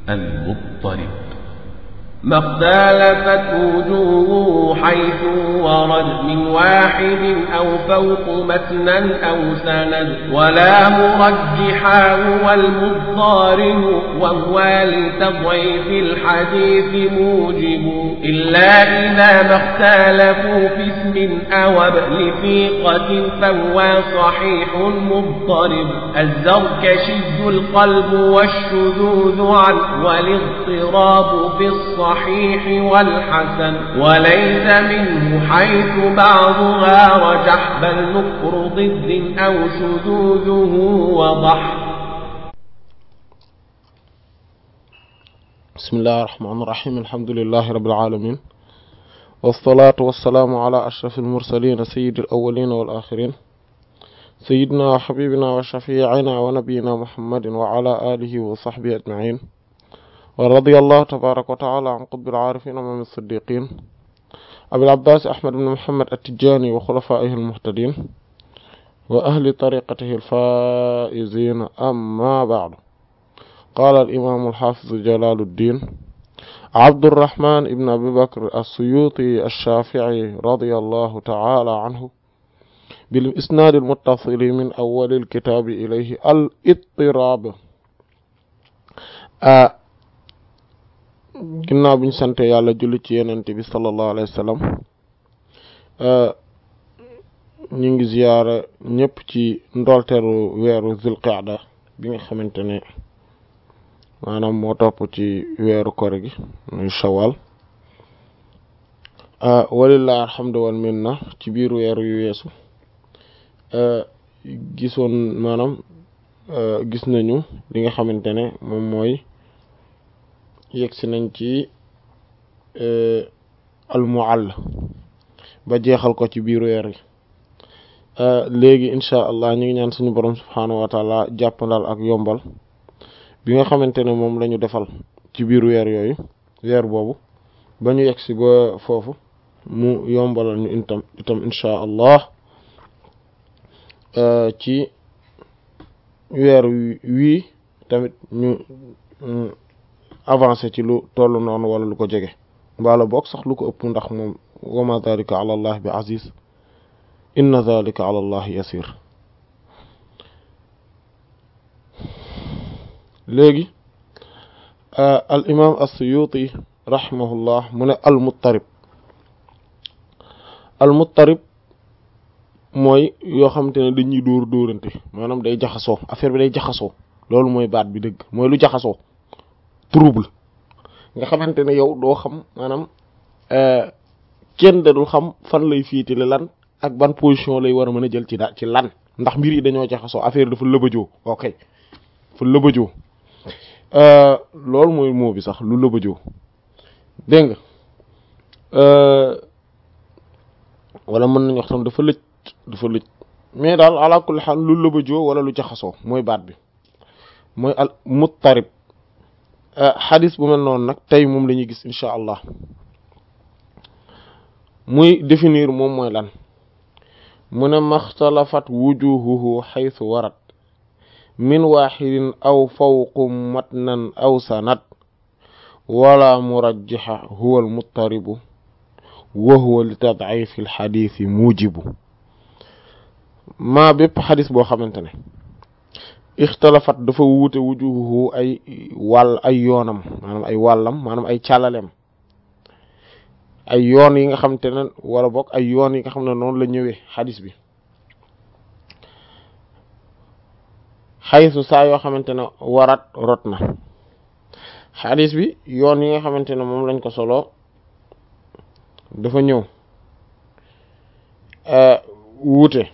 المضطرب ما اختلفت وجوه حيث ورد من واحد أو فوق متنا أو سند ولا مرجحا هو المضطرب وهو لتضعيف الحديث موجب إلا إذا ما اختلفوا في اسم أو لثيقة فهو صحيح مضطرب الزركشي القلب والشذوذ عن والاضطراب في الصحيح الصحيح والحسن وليس منه حيث بعضها رجح بل نكر ضد أو شذوذه وضح بسم الله الرحمن الرحيم الحمد لله رب العالمين والصلاة والسلام على أشرف المرسلين سيد الأولين والآخرين سيدنا وحبيبنا وشفيعنا ونبينا محمد وعلى آله وصحبه أجمعين ورضي الله تبارك وتعالى عن قطب العارفين ومن الصديقين أبي العباس أحمد بن محمد التجاني وخلفائه المهتدين وأهل طريقته الفائزين أما بعد قال الإمام الحافظ جلال الدين عبد الرحمن بن أبي بكر السيوطي الشافعي رضي الله تعالى عنه بالإسناد المتصل من أول الكتاب إليه الاضطراب آه ginnaaw bi ñu sante yàlla julli ci yenente bi sallallahu alayhi wa sallam ñu ngi ziyaara ñëpp ci ndolteeru weeru zulqaada bi nga xamante ne maanaam moo topp ci weeru kore gi muy shawal walillahi alhamdu wal minna ci biir weeru yu weesu gisoon maanaam gis nañu li nga xamante ne moom mooy yegsi nañ ci almuall ba jeexal ko ci biir weer yi léegi incha allah ñu ngi ñaan suñu borom subhaanahu wa taala jàppandal ak yombal bi nga xamante ne moom la ñu defal ci biir weer yooyu weer boobu ba ñu yegsi ba foofu mu yombalal ñu itam itam incha allah ci weer wii tamit ñu avancé ci lu toll noonu wala lu ko jege mbaala boog sax lu ko ëpp ndax moom wa ma dalika ala allah bi aziz inna dalika ala allah yasir léegi al imam as-suyuti rahimahullah mu ne al muttarib al muttarib mooy yoo xamante ne dañuy dóor dóorante maanaam day jaxasoo affaire bi day jaxasoo loolu mooy baat bi dëgg mooy lu jaxasoo trouble nga xamante ne yow doo xam maanaam kenn dadul xam fan lay fiitile lan ak ban position lay war a mën a jël ci da ci lan ndax mbir yi dañoo jaxasoo affaire dafa lëbëjoo ok dafa lëbëjoo loolu mooy moo bi sax lu lëbëjoo dégg nga wala mën nañu wax tam dafa lëj dafa lëj mais daal ala kulli xaal lu lëbëjoo wala lu jaxasoo mooy baat bi mooy al muttarib xadis bu mel noonu nag tey moom la ñuy gis incha allah muy définir moom mooy lan mu ne maxtalafat wujuhuhu xaytu warat min waxidin aw fawqu matnan aw sanad wala murajjaxa huwa almuttaribu wa huwa li tadcifi alxadisi mujibu maa bépp xadis boo xamante ne ixtalafat dafa wuute wujuhuhu ay wàll ay yoonam maanaam ay wàllam maanaam ay càllaleem ay yoon yi nga xamante ne wala boog ay yoon yi nga xam ne noonu la ñëwee xadis bi xaysu saa yoo xamante ne warat rot na xadis bi yoon yi nga xamante ne moom lañ ko solo dafa ñëw wuute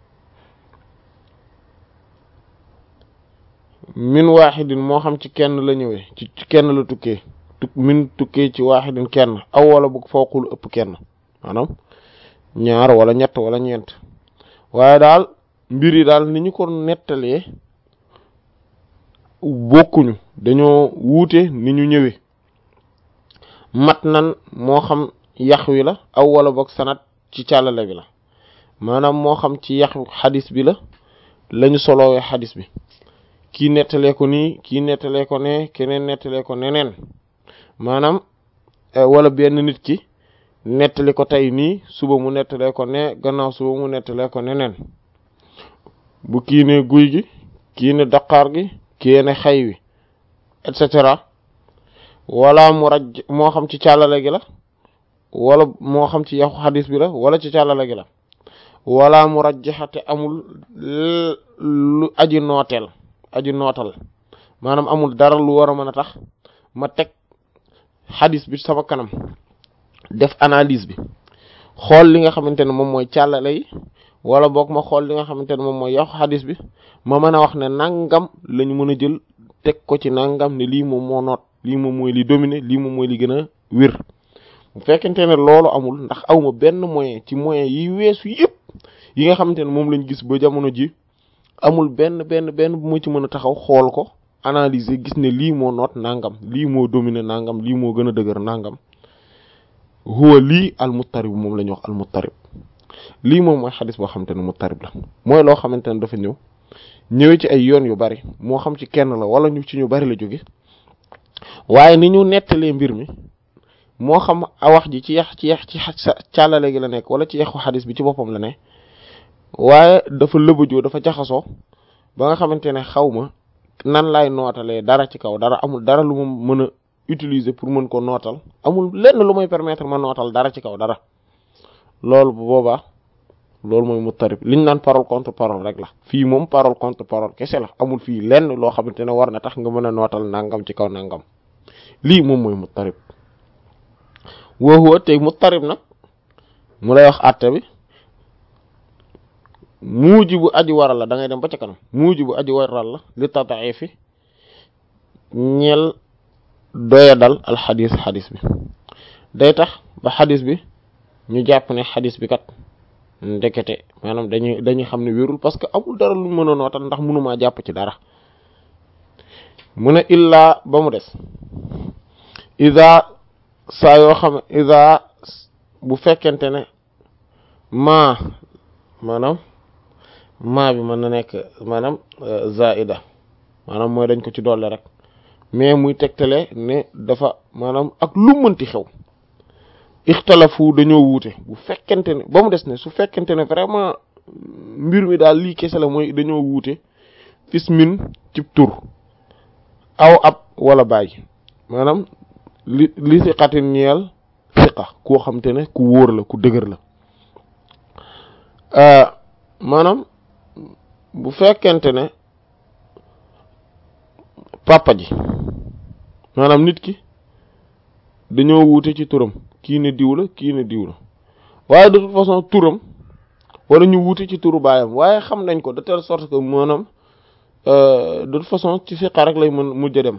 min waaxidin moo xam ci kenn la ñëwee ci kenn la tukkee tu min tukkee ci waaxidin kenn aw wala bu fawqul ëpp kenn maanaam ñaar wala ñett wala ñeent waaye daal mbir yi daal ni ñu ko nettalee bokkuñu dañoo wuute ni ñu ñëwee mat nan moo xam yax wi la aw wala boog sanat ci càllale bi la maanaam moo xam ci yax xadis bi la lañu solowee xadis bi kii nettalee ko nii kii nettalee ko ne keneen nettalee ko neneen maanaam wala benn nit ki nettali ko tey nii suba mu nettalee ko ne gannaaw suba mu nettalee ko neneen bu kii ne guy gi kii ne daqaar gi kii ne xay wi et cetera wala mu raj moo xam ci càllale gi la wala moo xam ci yaxu xadis bi la wala ci càllale gi la wala mu rajjaxate amul lu aji nooteel aji nootal maanaam amul dara lu war a mën a tax ma teg xadis bi sama kanam def analyse bi xool li nga xamante ne moom mooy càllale yi wala boog ma xool li nga xamante ne moom mooy yaxu xadis bi ma mën a wax ne nangam lañu mën a jël teg ko ci nangam ne lii moom moo noot lii moom mooy li dominer lii moom mooy li gën a wér bu fekkente ne loolu amul ndax awma benn moyen ci moyen yi weesu yëpp yi nga xamante ne moom lañ gis ba jamono ji amul benn benn benn bu ma ci mën a taxaw xool ko analyser gis ne lii moo noot nangam lii moo dominer nangam lii moo gën a dëgër nangam huwa lii al muttarib moom la ñuy wax al muttarib lii moom mooy xadis boo xamante ne muttarib la mooy loo xamante ne dafa ñëw ñëwee ci ay yoon yu bari moo xam ci kenn la wala ñu ci ñu bari la jóge waaye ni ñu nettalee mbir mi moo xam a wax ji ci yax ci yax ci càllale gi la nekk wala ci yaxu xadis bi ci boppam la ne waaye dafa lëbëjoo dafa jaxasoo ba nga xamante ne xaw ma nan laay nootalee dara ci kaw dara amul dara lu ma mën a utiliser pour mën ko nootal amul lenn lu may permettre ma nootal dara ci kaw dara loolu bu boobaa loolu mooy muttarib liñ naan parole contre parole rek la fii moom parole contre parole kese la amul fii lenn loo xamante ne war na tax nga mën a nootal nangam ci kaw nangam lii moom mooy muttarib woowu tey muttarib nag mu lay wax àtte bi muuji bu aji waral la da ngay dem ba ca kanam muuji bu aji waral la li tadaifi ñeel doya dal al xadis xadis bi day tax ba xadis bi ñu jàpp ne xadis bi kat ndekete maanaam dañuy dañuy xam ne wérul parce que amul dara lu mën a nootal ndax mënumaa jàpp ci dara mu ne illaa ba mu des ida saa yoo xam ida bu fekkente ne maa maanaam maa bi mën na nekk maanaam zaida maanaam mooy dañ ko ci doole rek mais muy tegtale ne dafa maanaam ak lu mënti xew ixtalafu dañoo wuute bu fekkente ne ba mu des ne su fekkente ne vraiment mbir mi daal lii kese la mooy dañoo wuute fismin cib tur aw ab wala bàyyi maanaam li li siqatin ñeel siqa koo xam te ne ku wóor la ku dëgër la maanaam bu fekkente ne papa ji maanaam nit ki dañoo wuute ci turam kii ne diw la kii ne diw la waaye de toute façon turam wala ñu wuute ci turu baayam waaye xam nañ ko de telle sorte que maanaam de toute façon ci siqa rek lay mën mujj dem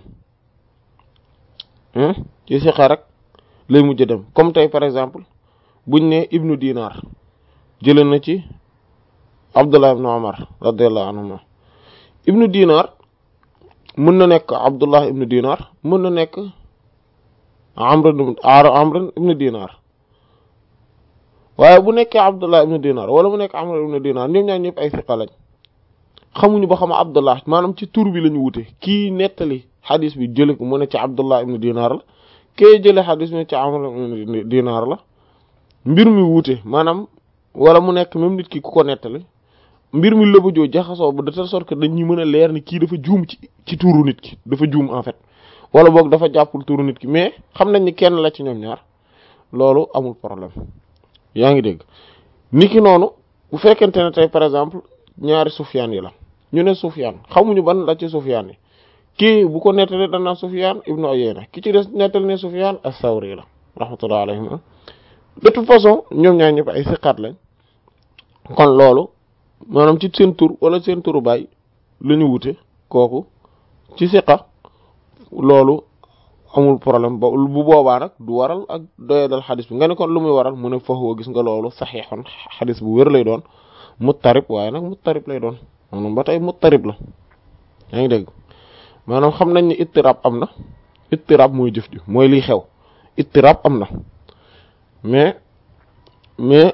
ci siqa rek lay mujj dem comme tey par exemple buñ ne ibnu dinar jëlee na ci abdullah ibnu omar radiallahu anhuma ibnu dinar mën na nekk abdullah ibnu dinar mën na nekk amr amr ibnu dinar waaye bu nekkee abdullah ibnu dinar wala mu nekk amr ibnu dinar ñoom ñaar ñëpp ay siqa lañ xamuñu ba xam abdullah maanaam ci tur bi lañu wute kii nettali xadis bi jële ko mu ne ci abdullah ibnu dinar la kee jële xadis bi ne ci amr ibnu dinar la mbir mi wuute maanaam wala mu nekk même nit ki ku ko nettali mbir mi lëbëjoo jaxasoo ba de telle sorte que dañuy mën a leer ni kii dafa juum ci ci tuuru nit ki dafa juum en fait wala boog dafa jàppul tuuru nit ki mais xam nañ ni kenn la ci ñoom ñaar loolu amul problème yaa ngi dégg nit ki noonu bu fekkente ne tey par exemple ñaari sufyaan yi la ñu ne sufyaan xamuñu ban la ci sufyaan yi kii bu ko nettali danaa sufyaan ibnu Uyayna ki ci des nettali ne sufyaan as-Sawri la rahmatullah alayhim de toute façon ñoom ñaar ñëpp ay siqaat lañ kon loolu maanaam ci seen tur wala seen turu baay la ñu wute kooku ci siqa loolu amul problème ba bu boobaa nag du waral ak doyadal xadis bi nga ne kon lu muy waral mu ne foofu gis nga loolu saxiixoon xadis bu wér lay doon muttarib waaye nag muttarib lay doon maanaam ba tey muttarib la yaa ngi dégg maanaam xam nañ ni ittirab am na ittirab mooy jëf ji mooy liy xew ittirab am na mais mais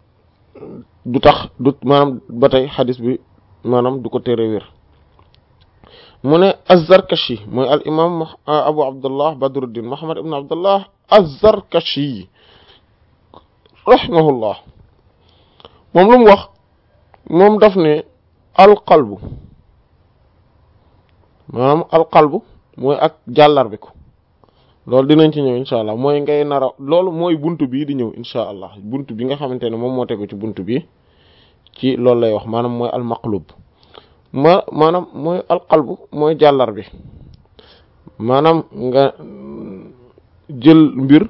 du tax du maanaam ba tey xadis bi maanaam du ko tere wér mu ne az-Zarkashi mooy al imam Abu Abdullah Badruddin Muhammad ibn Abdullah az-Zarkashi rahimahullah moom lu mu wax moom daf ne alqalbu maanaam alqalbu mooy ak jàllar bi ko loolu dinañ ci ñëw incha allah mooy ngay nara loolu mooy buntu bii di ñëw incha allah buntu bi nga xamante ne moom moo tegu ci buntu bi ci loolu lay wax maanaam mooy almaqlub ma maanaam mooy alqalbu mooy jàllar bi maanaam nga jël mbir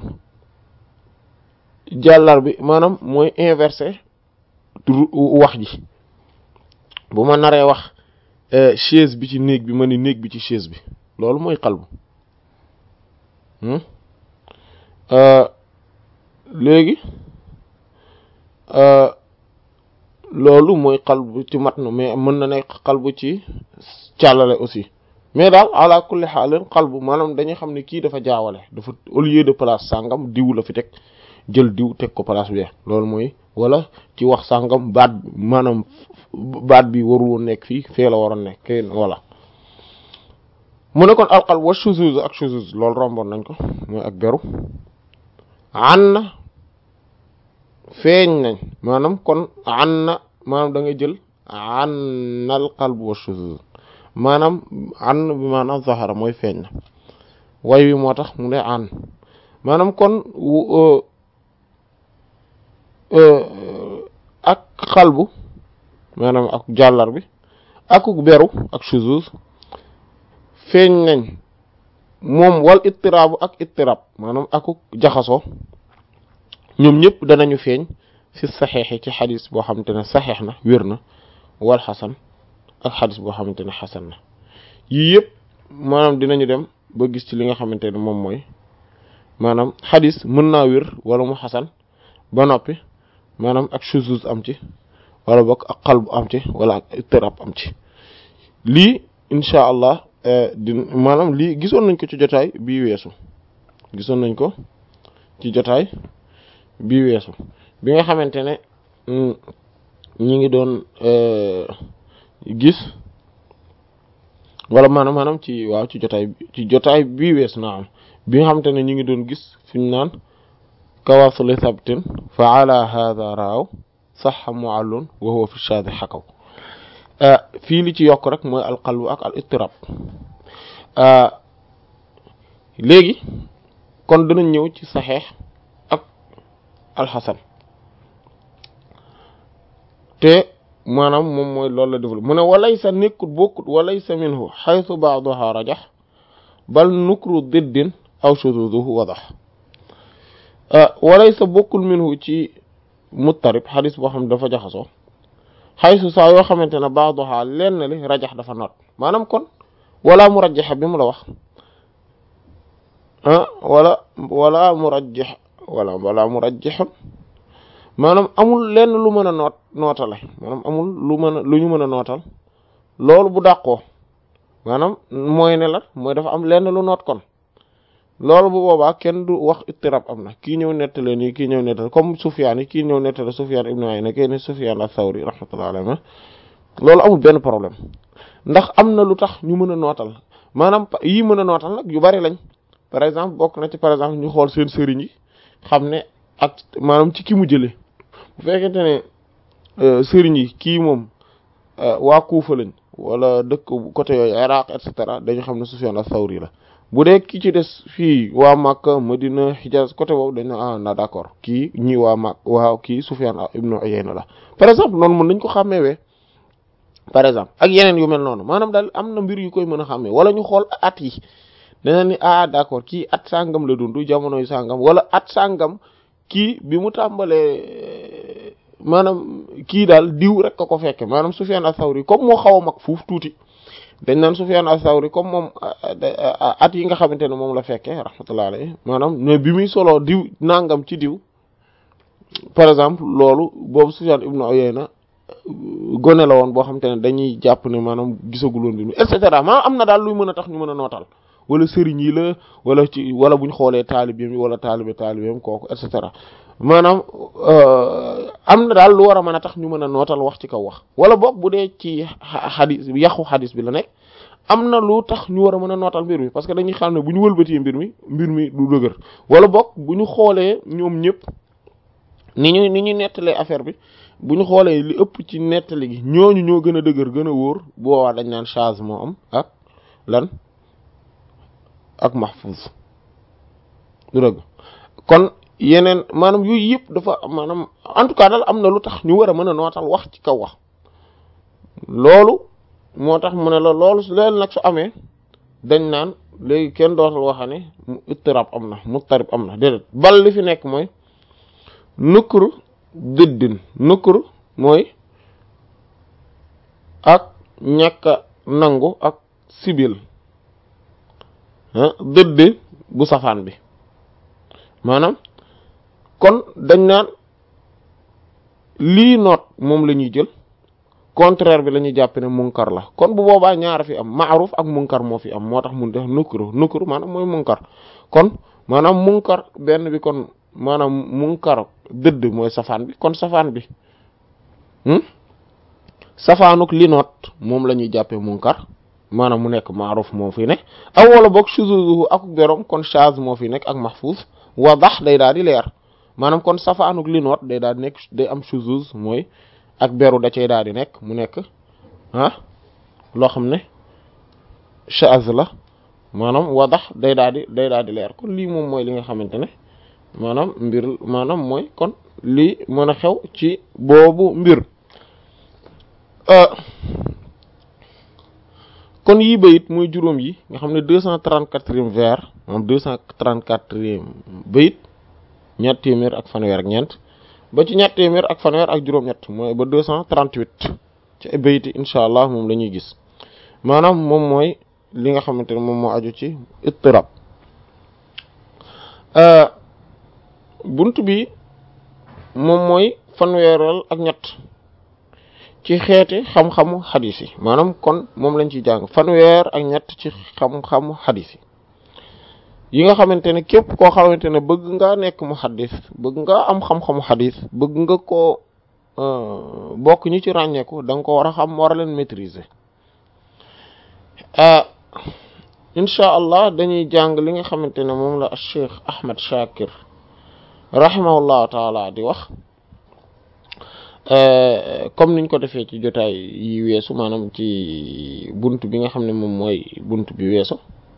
jàllar bi maanaam mooy inversé wax ji bu ma naree wax chaise bi ci néeg bi ma ni néeg bi ci chaise bi loolu mooy qalbu léegi loolu mooy qalbu ci matn mais mën na nekk qalbu ci càllale aussi mais daal ala kulli xaalin qalbu maanaam dañuy xam ne kii dafa jaawale dafa au lieu de place sàngam diw la fi teg jël diw teg ko place bi loolu mooy wala ci wax sàngam baat maanaam baat bi warul woon nekk fii fee la waroon nekk voilà mu ne kon alqalb wa shuzuz ak shuzuz loolu romboon nañ ko mooy ak beru an na feeñ nañ maanaam kon an na maanaam da nga jël an na alqalb wa shuzuz maanaam an bi maanaam zahara mooy feeñ na way wi moo tax mu ne an maanaam kon ak xalbu maanaam ak jàllar bi akuk beru ak shuzuz feeñ nañ moom wal ittiraabu ak ittirab maanaam akuk jaxasoo ñoom ñëpp danañu feeñ fi saxeexi ci xadis boo xamante ne saxeex na wér na wal xasan ak xadis boo xamante ne xasan na yii yëpp maanaam dinañu dem ba gis ci li nga xamante ne moom mooy maanaam xadis mën naa wér wala mu xasan ba noppi maanaam ak shuzuz am ci wala bokk ak qalb am ci wala ak ittirab am ci lii incha allah di maanaam lii gisoon nañ ko ci jotaay bii weesu gisoon nañ ko ci jotaay bii weesu bi nga xamante ne ñi ngi doon gis wala maanaam maanaam ci waaw ci jotaay ci jotaay bii weesu naa am bi nga xamante ne ñi ngi doon gis fi ñu naan kawasuli sabtin fa ala hadha raaw saxa muallun wa huwa fi shaadi xakaw fii li ci yokk rek mooy alqalbu ak al ittirab léegi kon dinañ ñëw ci saxeex ak alxasan te maanaam moom mooy loolu la développé mu ne walaysa nekkut bokkut walaysa minhu xaytu baaduha rajax bal nukru diddin aw shududuhu wadax walaysa bokkul minhu ci muttarib xadis boo xam ne dafa jaxasoo xaysu saa yoo xamante ne baaduha lenn li rajax dafa noot maanaam kon wala mu rajaxa bi mu la wax ah wala wala mu rajax wala wala mu rajaxun maanaam amul lenn lu mën a noot nootale maanaam amul lu mën a lu ñu mën a nootal loolu bu dàqoo maanaam mooy ne la mooy dafa am lenn lu noot kon loolu bu boobaa kenn du wax ittirab am na kii ñëw nettale nii kii ñëw nettale comme Sufyaan yi kii ñëw nettale Sufyaan ibnu Uyayna kii ne Sufyaan as-Sawri rahmatullahi alayhi loolu amul benn problème ndax am na lu tax ñu mën a nootal maanaam yii mën a nootal nag yu bari lañ par exemple bokk na ci par exemple ñu xool seen sëriñ yi xam ne ak maanaam ci ki mu jëlee bu fekkente ne sëriñ yi kii moom waa Kuufa lañ wala dëkk côté yooyu Iraq et cetera dañu xam ne Sufyaan as-Sawri la bu dee ki ci des fii waa Makka Madina Hijaz côté boobu dañ ne ah na d'accord kii ñii waa Mak waa kii Sufyaan ibnu Uyayna la par exemple noonu mën nañ ko xàmmeewee par exemple ak yeneen yu mel noonu maanaam daal am na mbir yu koy mën a xàmmee wala ñu xool at yi dana ni ah d'accord kii at sàngam la dund jamonoy sàngam wala at sàngam kii bi mu tàmbalee maanaam kii daal diw rek ka ko fekke maanaam Sufyaan as-Sawri comme moo xaw a mag fuuf tuuti dañ naan Sufyaan as-Sawri comme moom at yi nga xamante ne moom la fekke rahmatullahi alayhi maanaam mais bi muy solo diw nangam ci diw par exemple loolu boobu Sufyaan ibnu Uyayna gone la woon boo xamante ne dañuy jàpp ne maanaam gisaguloon bi et cetera maanaam am na daal luy mën a tax ñu mën a nootal wala sëriñ yi la wala ci wala buñ xoolee taalibeem yi wala taalibe taalibeem kooku et cetera maanaam am na daal lu war a mën a tax ñu mën a nootal wax ci kaw wax wala boog bu dee ci xadis yàqu xadis bi la nekk am na lu tax ñu war a mën a nootal mbir mi parce que dañuy xam ne bu ñu wëlbatee mbir mi mbir mi du dëgër wala bokk bu ñu xoolee ñoom ñëpp ni ñu ni ñu nettalee affaire bi bu ñu xoolee li ëpp ci nettali gi ñooñu ñoo gën a dëgër gën a wóor boobaa dañ naan charge moo am ak lan ak mahfuz du dëgg kon yeneen maanaam yooyu yëpp dafa maanaam en tout cas daal am na lu tax ñu war a mën a nootal wax ci kaw wax loolu moo tax mu ne la loolu leen nag su amee dañ naan léegi kenn dootal waxa ne mu ittirab am na muttarib am na déedéet bal li fi nekk mooy nukkuru dëddin nukkuru mooy ak ñàkk a nangu ak sibil dëdd bu safaan bi maanaam kon dañ naan lii noot moom la ñuy jël contraire bi la ñuy jàpp ne munkar la kon bu boobaa ñaara fi am maaruf ak munkar moo fi am moo tax mun def nukkuru nukkuru maanaam mooy munkar kon maanaam munkar benn bi kon maanaam munkar dëdd mooy safaan bi kon safaan bi safaanuk li noot moom la ñuy jàppee munkar maanaam mu nekk maaruf moo fi nekk aw wala boog shuzuzuhu ak berom kon shaz moo fi nekk ak mahfuz wadax day daal di leer maanaam kon safaanuk li noot day daal di nekk day am shuzuz mooy ak beru da cay daal di nekk mu nekk ah loo xam ne shaz la maanaam wadax day daal di day daal di leer kon lii moom mooy li nga xamante ne maanaam mbir maanaam mooy kon lii mën a xew ci boobu mbir kon yii bayit muy juróom yi nga xam ne deux cent trente-quatrième vers moom deux cent trente-quatrième bayit ñett téeméer ak fanweer ak ñeent ba ci ñett téeméer ak fanweer ak juróom-ñett mooy ba deux cent trente-huit ci bayit yi incha allah moom la ñuy gis maanaam moom mooy li nga xamante ne moom moo aju ci ittirab bunt bi moom mooy fanweeral ak ñett ci xeeti xam-xamu xadis yi maanaam kon moom lañ ciy jàng fanweer ak ñett ci xam-xamu xadis yi yi nga xamante ne képp koo xamante ne bëgg nga nekk mu xadis bëgg nga am xam-xamu xadis bëgg nga koo bokk ñi ci ràññeeku da nga ko war a xam war a leen maîtriser incha allah dañuy jàng li nga xamante ne moom la Cheikh Ahmed Shakir rahimahullahu taala di wax comme niñ ko defee ci jotaay yi weesu maanaam ci bunt bi nga xam ne moom mooy bunt bi weesu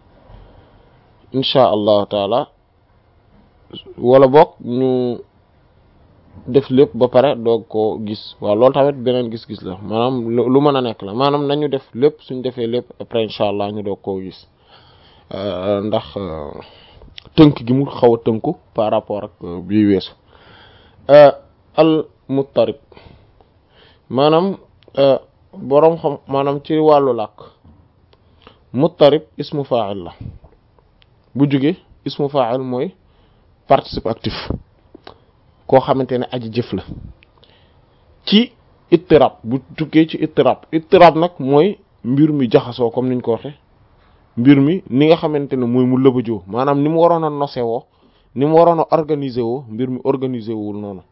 incha allahu taala wala boog ñu def lépp ba pare doog koo gis waaw loolu tamit beneen gis-gis la maanaam lu mën a nekk la maanaam nañu def lépp suñ defee lépp après incha allah ñu doog koo gis ndax tënk gi mu xaw a tënku par rapport ak bii weesu al muttarib maanaam boroom xam maanaam ci wàllu làkk muttarib ismu fa'il la bu jóge ismu fa'il mooy participe actif koo xamante ne aji jëf la ci ittirab bu tukkee ci ittirab ittirab nag mooy mbir mi jaxasoo comme niñ ko waxe mbir mi ni nga xamante ne mooy mu lëbëjoo maanaam ni mu waroon a nose woo ni mu waroon a organiser woo mbir mi organiser wul noonu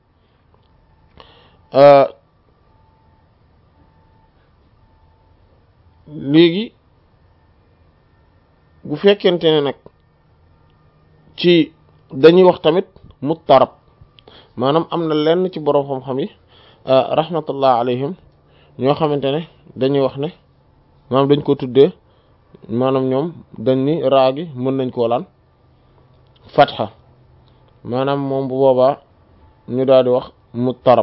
léegi bu fekkente ne nag ci dañuy wax tamit muttarab maanaam am na lenn ci boroom xam-xam yi rahmatullah alayhim ñoo xamante ne dañuy wax ne maanaam dañ ko tuddee maanaam ñoom dañ ni raa gi mën nañ koo lan fatxa maanaam moom bu boobaa ñu daal di wax muttarab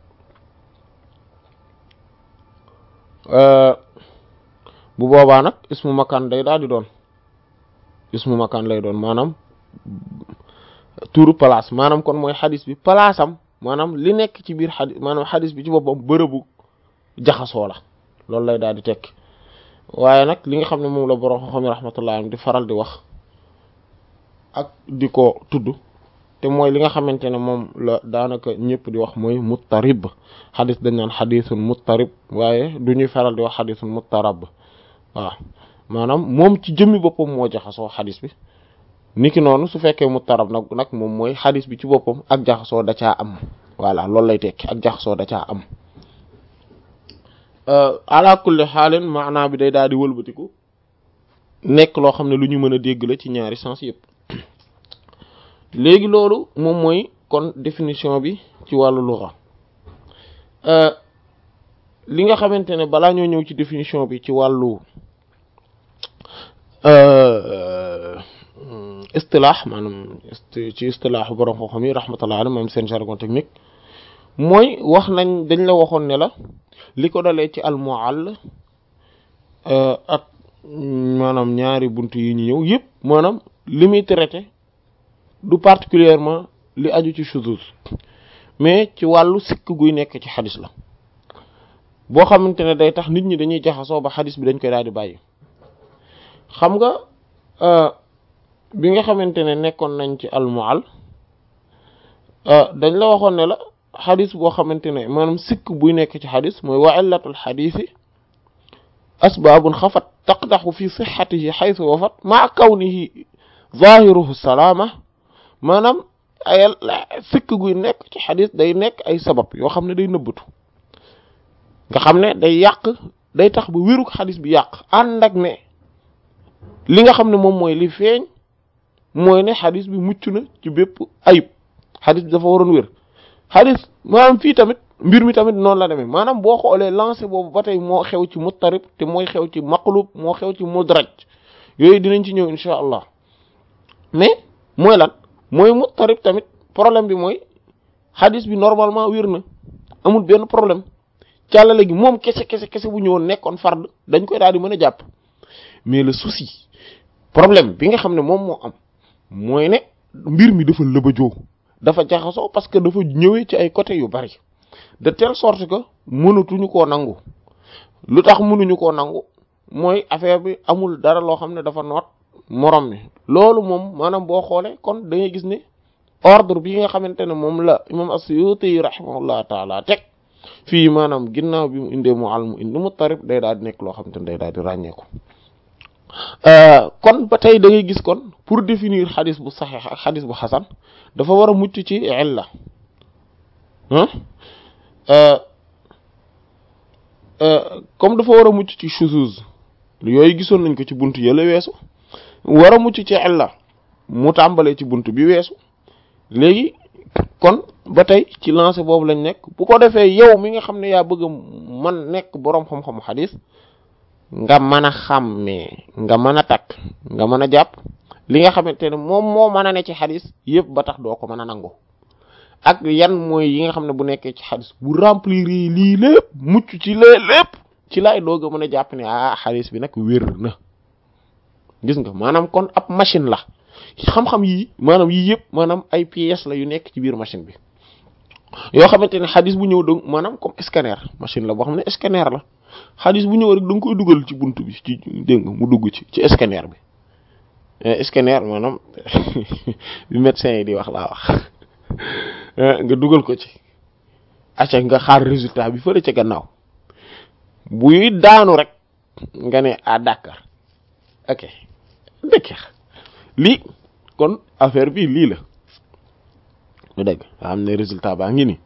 bu boobaa nag ismu makaan day daal di doon ismu makaan lay doon maanaam turu place maanaam kon mooy xadis bi place am maanaam li nekk ci biir xadis maanaam xadis bi ci boppam bërëbu jaxasoo la loolu lay daal di tekki waaye nag li nga xam ne moom la borom xam-xam yi rahmatullah di faral di wax ak di ko tudd te mooy li nga xamante ne moom la daanaka ñëpp di wax mooy muttarib xadis dañ naan xadisun muttarib waaye du ñuy faral di wax xadisun muttarab waaw maanaam moom ci jëmmi boppam moo jaxasoo xadis bi niki noonu su fekkee muttarab nag nag moom mooy xadis bi ci boppam ak jaxasoo da caa am voilà loolu lay tekki ak jaxasoo da caa am ala kulli xaalin maanaa bi day daal di wëlbatiku nekk loo xam ne lu ñu mën a dégg la ci ñaari sens yëpp léegi loolu moom mooy kon définition bi ci wàllu lugha li nga xamante ne balaa ñoo ñëw ci définition bi ci wàllu istilaax maanaam ci istilaax borom xam-xam yi rahmatullah alayhi maanaam seen jargon technique mooy wax nañ dañ la waxoon ne la li ko dalee ci al mu'all ak maanaam ñaari buntu yi ñu ñëw yëpp maanaam li muy traité du particulièrement li aju ci shuzuz mais ci wàllu sikk guy nekk ci xadis la boo xamante ne day tax nit ñi dañuy jaxasoo ba xadis bi dañ koy daal di bàyyi xam nga bi nga xamante ne nekkoon nañ ci almual dañ la waxoon ne la xadis boo xamante ne maanaam sikk buy nekk ci xadis mooy wa illatul xadisi asbaabun xafat taqdaxu fi sixatihi xaytu wafat maa kawnihi zahiruhu salaama maanaam ay sikk guy nekk ci xadis day nekk ay sabab yoo xam ne day nëbbatu nga xam ne day yàq day tax ba wéruk xadis bi yàq ànd ak ne li nga xam ne moom mooy li feeñ mooy ne xadis bi mucc na ci bépp ayib xadis bi dafa waroon wér xadis maanaam fii tamit mbir mi tamit noonu la demee maanaam boo xoolee lancé boobu ba tey moo xew ci muttarib te mooy xew ci maqlub moo xew ci mudraj yooyu dinañ ci ñëw insha allah mais mooy lan mooy muttarib tamit problème bi mooy xadis bi normalement wér na amul benn problème càllale gi moom kese kese kese bu ñëwoon nekkoon fard dañ koy daal di mën a jàpp mais le souci problème bi nga xam ne moom moo am mooy ne mbir mi dafa lëbëjoo dafa jaxasoo parce que dafa ñëwee ci ay côté yu bari de telle sorte que mënatuñu koo nangu lu tax mënuñu koo nangu mooy affaire bi amul dara loo xam ne dafa noot morom mi loolu moom maanaam boo xoolee kon da ngay gis ne ordre bi nga xamante ne moom la imam as-Suyuti rahimahullah taala teg fii maanaam ginnaaw bi mu indee mu al mu indi mu tarib day daal di nekk loo xamante ne day daal di ràññeeku kon ba tey da ngay gis kon pour définir xadis bu saxiix ak xadis bu xasan dafa war a mucc ci illa comme dafa war a mucc ci shuzuz yooyu gisoon nañ ko ci buntu yële weesu war a mucc ci illa mu tàmbalee ci buntu bi weesu léegi kon ba tey ci lancé boobu lañ nekk bu ko defee yow mi nga xam ne yaa bëgg a man nekk boroom xam-xamu xadis nga mën a xàmmee nga mën a takk nga mën a jàpp li nga xamante ne moom moo mën a ne ci xadis yëpp ba tax doo ko mën a nangu ak yan mooy yi nga xam ne bu nekkee ci xadis bu remplir lii lépp mucc ci lee lépp ci laay doog a mën a jàpp ne ah xadis bi nag wér na gis nga maanaam kon ab machine la xam-xam yii maanaam yii yëpp maanaam ay pièces la yu nekk ci biir machine bi yoo xamante ne xadis bu ñëw donc maanaam comme scanner machine la boo xam ne scanner la xadis bu ñëw rek da nga koy dugal ci buntu bi ci dégg nga mu dugg ci ci scanner bi scanner maanaam bi médecin yi di wax laa wax nga dugal ko ci acca nga xaar résultat bi fële ca gannaaw buy daanu rek nga ne ah d'accord ok dëkk lii kon affaire bi lii la lu dégg nga xam ne résultat baa ngi nii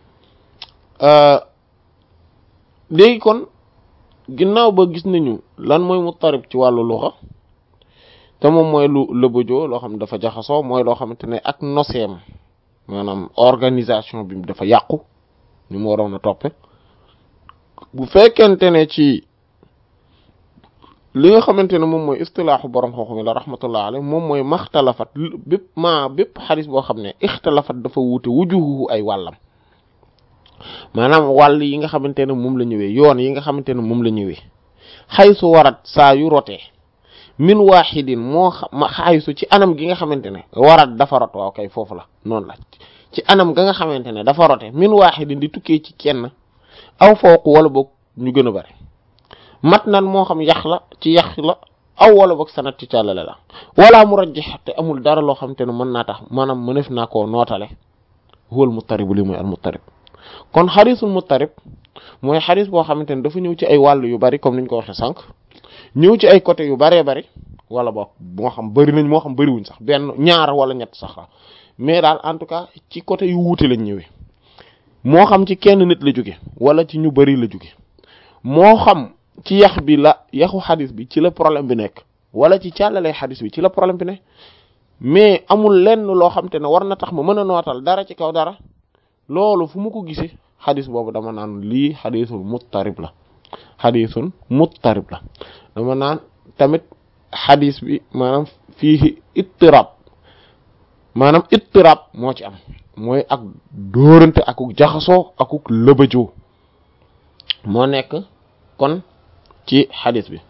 léegi kon ginnaaw ba gis nañu lan mooy muttarib ci wàllu luxa te moom mooy lu lëbëjoo loo xam ne dafa jaxasoo mooy loo xamante ne ak noseem maanaam organisation bi dafa yàqu ñu mu waroon a toppe bu fekkente ne ci li nga xamante ne moom mooy istilaaxu borom xam-xam la rahmatullah alayhi moom mooy maxtalafat bépp ma bépp xadis boo xam ne ixtalafat dafa wuute wujuhu ay wàllam maanaam wàll yi nga xamante ne moom la ñëwee yoon yi nga xamante ne moom la ñëwee xaysu warat saa yu rotee min waaxidin moo xam xaysu ci anam gi nga xamante ne warat dafa rot waaw kay foofu la noonu la ci anam ga nga xamante ne dafa rote min waaxidin di tukkee ci kenn aw fooku wala boog ñu gën a bari mat nan moo xam yax la ci yax la aw wala boog sanat ci càllale la wala mu rajjax te amul dara loo xamante ne mën naa tax maanaam mënef naa koo nootale huwal muttaribu li mooy al muttarib kon xarisul muttarib mooy xaris boo xamante ne dafa ñëw ci ay wàll yu bari comme niñ ko waxee sànq ñëw ci ay côté yu baree bari wala boog moo xam bari nañ moo xam bariwuñ sax benn ñaar wala ñett sax la mais daal en tout cas ci côté yu wuute lañ ñëwee moo xam ci kenn nit la jóge wala ci ñu bari la jóge moo xam ci yax bi la yaxu xadis bi ci la problème bi nekk wala ci càllale xadis bi ci la problème bi ne mais amul lenn loo xam te ne war na tax ma mën a nootal dara ci kaw dara loolu fu mu ko gisee xadis boobu dama naan lii xadisul muttarib la xadisun muttarib la dama naan tamit xadis bi maanaam fii ittirab maanaam ittirab moo ci am mooy ak dóorante akuk jaxasoo akuk lëbëjoo moo nekk kon ci xadis bi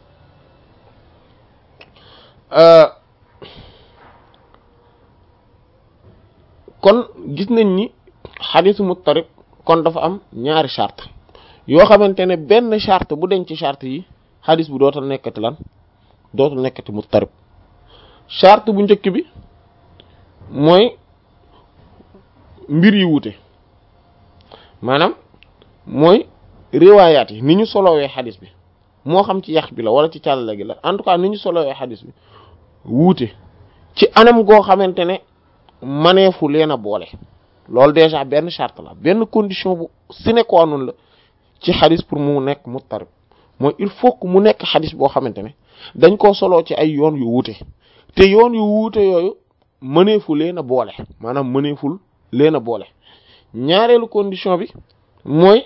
kon gis nañ ni xadisu muttarib kon dafa am ñaari charte yoo xamante ne benn charte bu denc ci charte yi xadis bu dootal nekkati lan dootul nekkati muttarib charte bu njëkk bi mooy mbir yi wuute maanaam mooy riwaayaat yi ni ñu solowee xadis bi moo xam ci yax bi la wala ci càllale gi la en tout cas ni ñu solowee xadis bi wuute ci anam goo xamante ne maneefu leen a boole loolu déjà benn charte la benn condition bu sine qua non la ci xadis pour mu nekk muttarib mooy il faut que mu nekk xadis boo xamante ne dañ koo soloo ci ay yoon yu wuute te yoon yu wuute yooyu mëneefu leen a boole maanaam mëneeful leen a boole ñaareelu condition bi mooy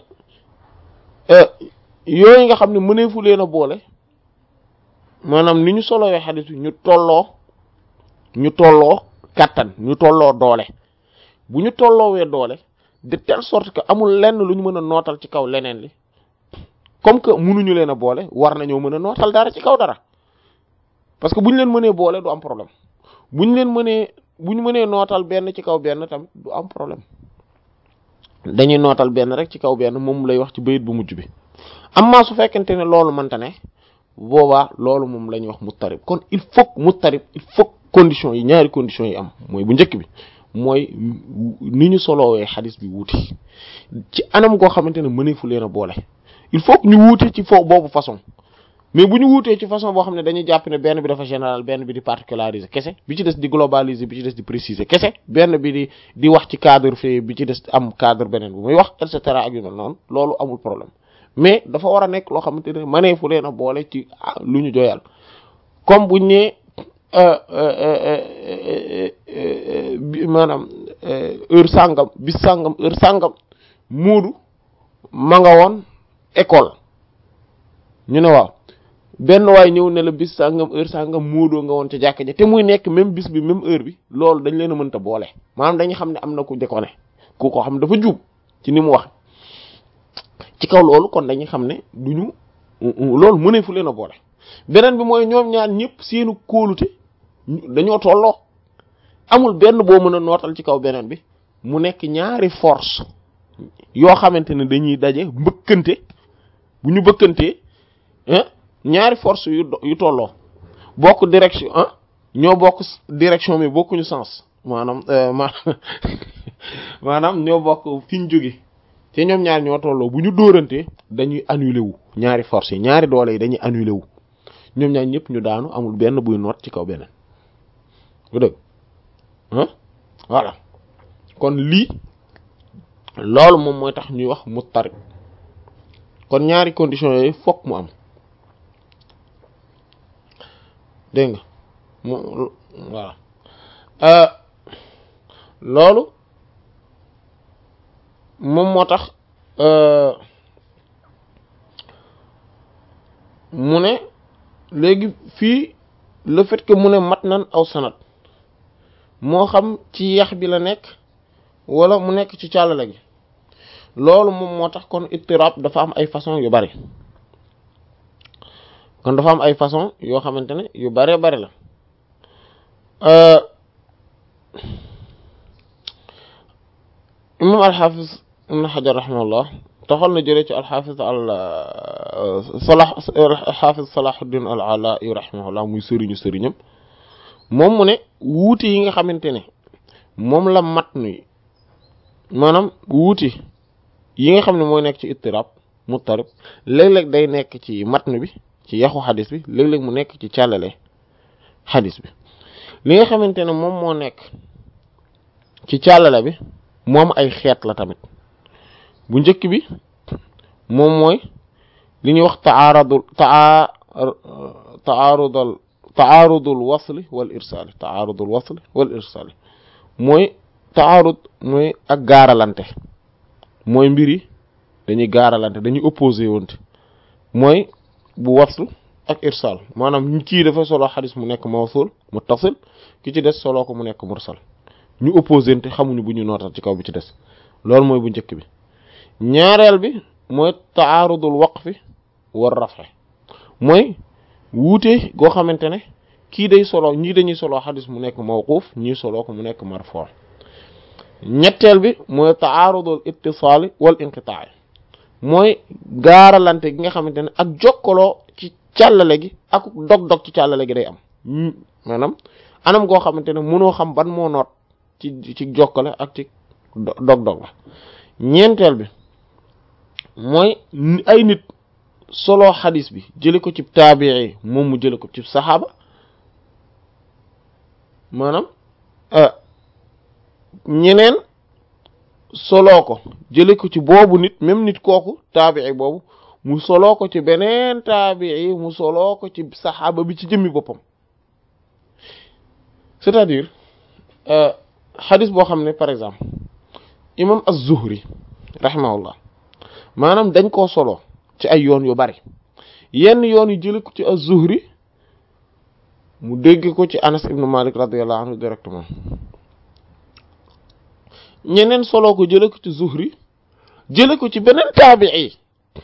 yooyu nga xam ne mëneefu leen a boole maanaam ni ñu solowee xadis bi ñu tolloo ñu tolloo kàttan ñu tolloo doole bu ñu tolloowee doole de telle sorte que amul lenn lu ñu mën a nootal ci kaw leneen li comme que mënuñu leen a boole war nañoo mën a nootal dara ci kaw dara parce que bu ñu leen mënee boole du am problème bu ñu leen mënee bu ñu mënee nootal benn ci kaw benn tamit du am problème dañuy nootal benn rek ci kaw benn moom lay wax ci bayit bu mujj bi amma su fekkente ne loolu mënta ne boobaa loolu moom la ñuy wax muttarib kon il faut muttarib il faut conditions yi ñaari conditions yi am mooy bu njëkk bi mooy ni ñu soloowee xadis bi wuute ci anam goo xamante ne mëneefu leen a boole il faut que ñu wuute ci foofu boobu façon mais bu ñu wuutee ci façon boo xam ne dañuy jàpp ne benn bi dafa général benn bi di particulariser kese bi ci des di globaliser bi ci des di préciser kese benn bi di di wax ci cadre fee bi ci des am cadre beneen bu muy wax et cetera ak yu mel noonu loolu amul problème mais dafa war a nekk loo xamante ne mëneefu leen a boole ci lu ñu joyal comme buñ ne maanaam heure sàngam bis sàngam heure sàngam muudu ma nga woon école ñu ne waaw benn waay ñëw ne la bis sàngam heure sàngam muudoo nga woon ca jàkka ja te muy nekk même bis bi même heure bi loolu dañ leen a mënta boole maanaam dañuy xam ne am na ku déconné ku ko xam dafa juub ci ni mu wax ci kaw loolu kon dañuy xam ne duñu loolu mënee fu leen a boole beneen bi mooy ñoom ñaar ñëpp seenu kóolute dañoo tolloo amul benn boo mën a nootal ci kaw beneen bi mu nekk ñaari force yoo xamante ne dañuy daje mbëkkante bu ñu bëkkantee ñaari force yu yu tolloo bokk direction ah ñoo bokk direction mais bokkuñu sens maanaam maanaam ñoo bokk fi ñu jóge te ñoom ñaar ñoo tolloo bu ñu dóorantee dañuy annulé wu ñaari force yi ñaari doole yi dañuy annulé wu ñoom ñaar ñëpp ñu daanu amul benn buy noot ci kaw beneen bu dëgg ah voilà kon lii loolu moom mooy tax ñuy wax muttarib kon ñaari conditions yooyu fokk mu am dégg nga mu voilà loolu moom moo tax mu ne léegi fii le fait que mu ne mat nan aw sanat moo xam ci yax bi la nekk wala mu nekk ci càllale gi loolu moom moo tax kon ittirab dafa am ay façon yu bari kon dafa am ay façon yoo xamante ne yu bare bari la imam alxafiz ibn xajar rahimahullah taxal na jëlee ci alxafiz al salah alxafiz salahuddin al ala yu rahimahullah muy sëriñu sëriñam moom mu ne wuute yi nga xamante ne moom la mat nuy maanaam wuute yi nga xam ne mooy nekk ci ittirab muttarib léeg-léeg day nekk ci matn bi ci yaxu xadis bi léeg-léeg mu nekk ci càllale xadis bi li nga xamante ne moom moo nekk ci càllale bi moom ay xeet la tamit bu njëkk bi moom mooy li ñuy wax taaradul taa taarudal taarudul wasli wal irsaali taarudul wasli wal irsaali mooy taarud mooy ak gaaralante mooy mbiri dañuy gaaralante dañuy opposé wante mooy bu wasl ak irsaal maanaam kii dafa solo xadis mu nekk mawsul muttasil ki ci des solo ko mu nekk mursal ñu opposé te xamuñu bu ñu nootal ci kaw bi ci des loolu mooy bu njëkk bi ñaareel bi mooy taarudul waqfi war rafe mooy wuute goo xamante ne kii day solo ñii dañuy solo xadis mu nekk mawquuf ñii solo ko mu nekk marfu ñetteel bi mooy taarudul ittisaali wal inqitaai mooy gaaralante gi nga xamante ne ak jokkaloo ci càllale gi ak dog-dog ci càllale gi day am maanaam anam goo xamante ne mënoo xam ban moo noot ci ci jokkale ak ci dog-dog la ñeenteel bi mooy ay nit solo xadis bi jële ko ci taabii moom mu jële ko ci saxaaba maanaam ñeneen soloo ko jële ko ci boobu nit même nit kooku taabii boobu mu soloo ko ci beneen taabii mu soloo ko ci saxaaba bi ci jëmmi boppam c'est-à-dire xadis boo xam ne par exemple imam az-Zuhri rahimahullah maanaam dañ koo solo ci ay yoon yu bari yenn yoon yu jële ko ci az-Zuhri mu dégg ko ci Anas ibn Malik radiyallahu anhu directement ñeneen solo ko jële ko ci Zuhri jële ko ci beneen taabii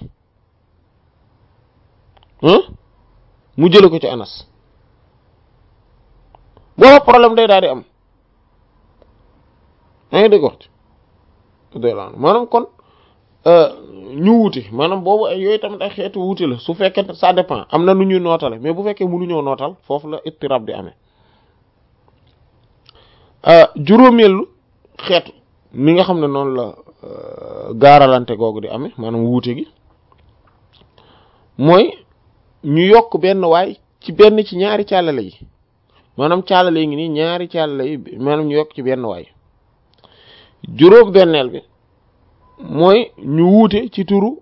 mu jële ko ci Anas booba problème day daal di am yaa ngi dégg wax maanaam kon ñu wuute maanaam boobu ay yooyu tamit ay xeetu wuute la su fekkee ça dépend am na nu ñuy nootale mais bu fekkee mënuñoo nootal foofu la ittirab di amee juróomeelu xeetu ni nga xam ne noonu la gaaralante googu di amee maanaam wuute gi mooy ñu yokk benn waay ci benn ci ñaari càllale yi maanaam càllale yi ngi nii ñaari càllale yi maanaam ñu yokk ci benn waay juróom benneel bi mooy ñu wuute ci turu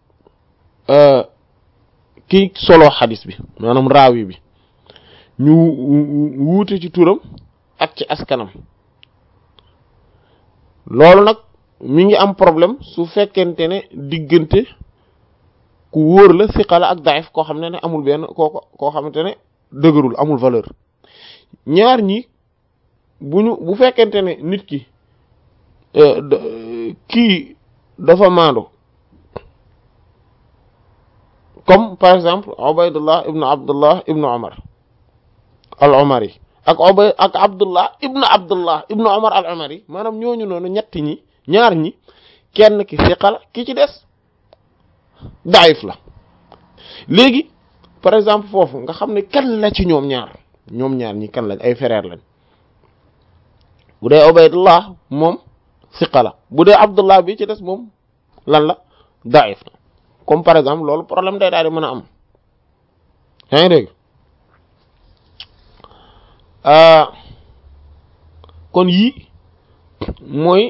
ki solo xadis bi maanaam raawi bi ñu wuute ci turam ak ci askanam loolu nag mi ngi am problème su fekkente ne diggante ku wóor la siqala ak daif koo xam ne ne amul benn koo koo xamante ne dëgërul amul valeur ñaar ñi bu ñu bu fekkente ne nit ki kii dafa maandu comme par exemple Ubaydullah ibnu Abdullah ibnu Umar al-Umari ak Ubay ak Abdullah ibnu Abdullah ibnu Umar al-Umari maanaam ñooñu noonu ñett ñi ñaar ñi kenn ki siqala ki ci des daif la léegi par exemple foofu nga xam ne kan la ci ñoom ñaar ñoom ñaar ñi kan lañ ay frère lañ bu dee Ubaydullah moom siqa la bu dee Abdullah bi ci des moom lan la daif la comme par exemple loolu problème day daal di mën a am yaa ngi dégg kon yii mooy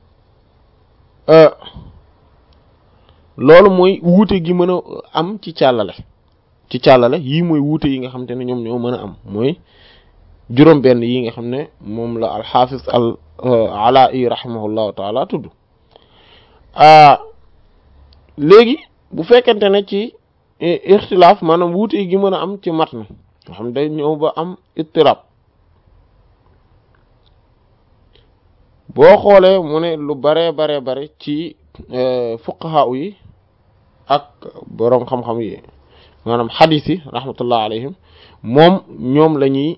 loolu mooy wuute gi mën a am ci càllale ci càllale yii mooy wuute yi nga xam te ne ñoom ñoo mën a am mooy juróom benn yi nga xam ne moom la alxaafis al alai rahimahullahu taala tudd léegi bu fekkente ne ci ixtilaaf maanaam wuute gi mën a am ci matn nga xam day ñëw ba am ittirab boo xoolee mu ne lu bare bare bare ci fuqaha yi ak boroom xam-xam yi maanaam xadis yi rahmatullah alayhim moom ñoom la ñuy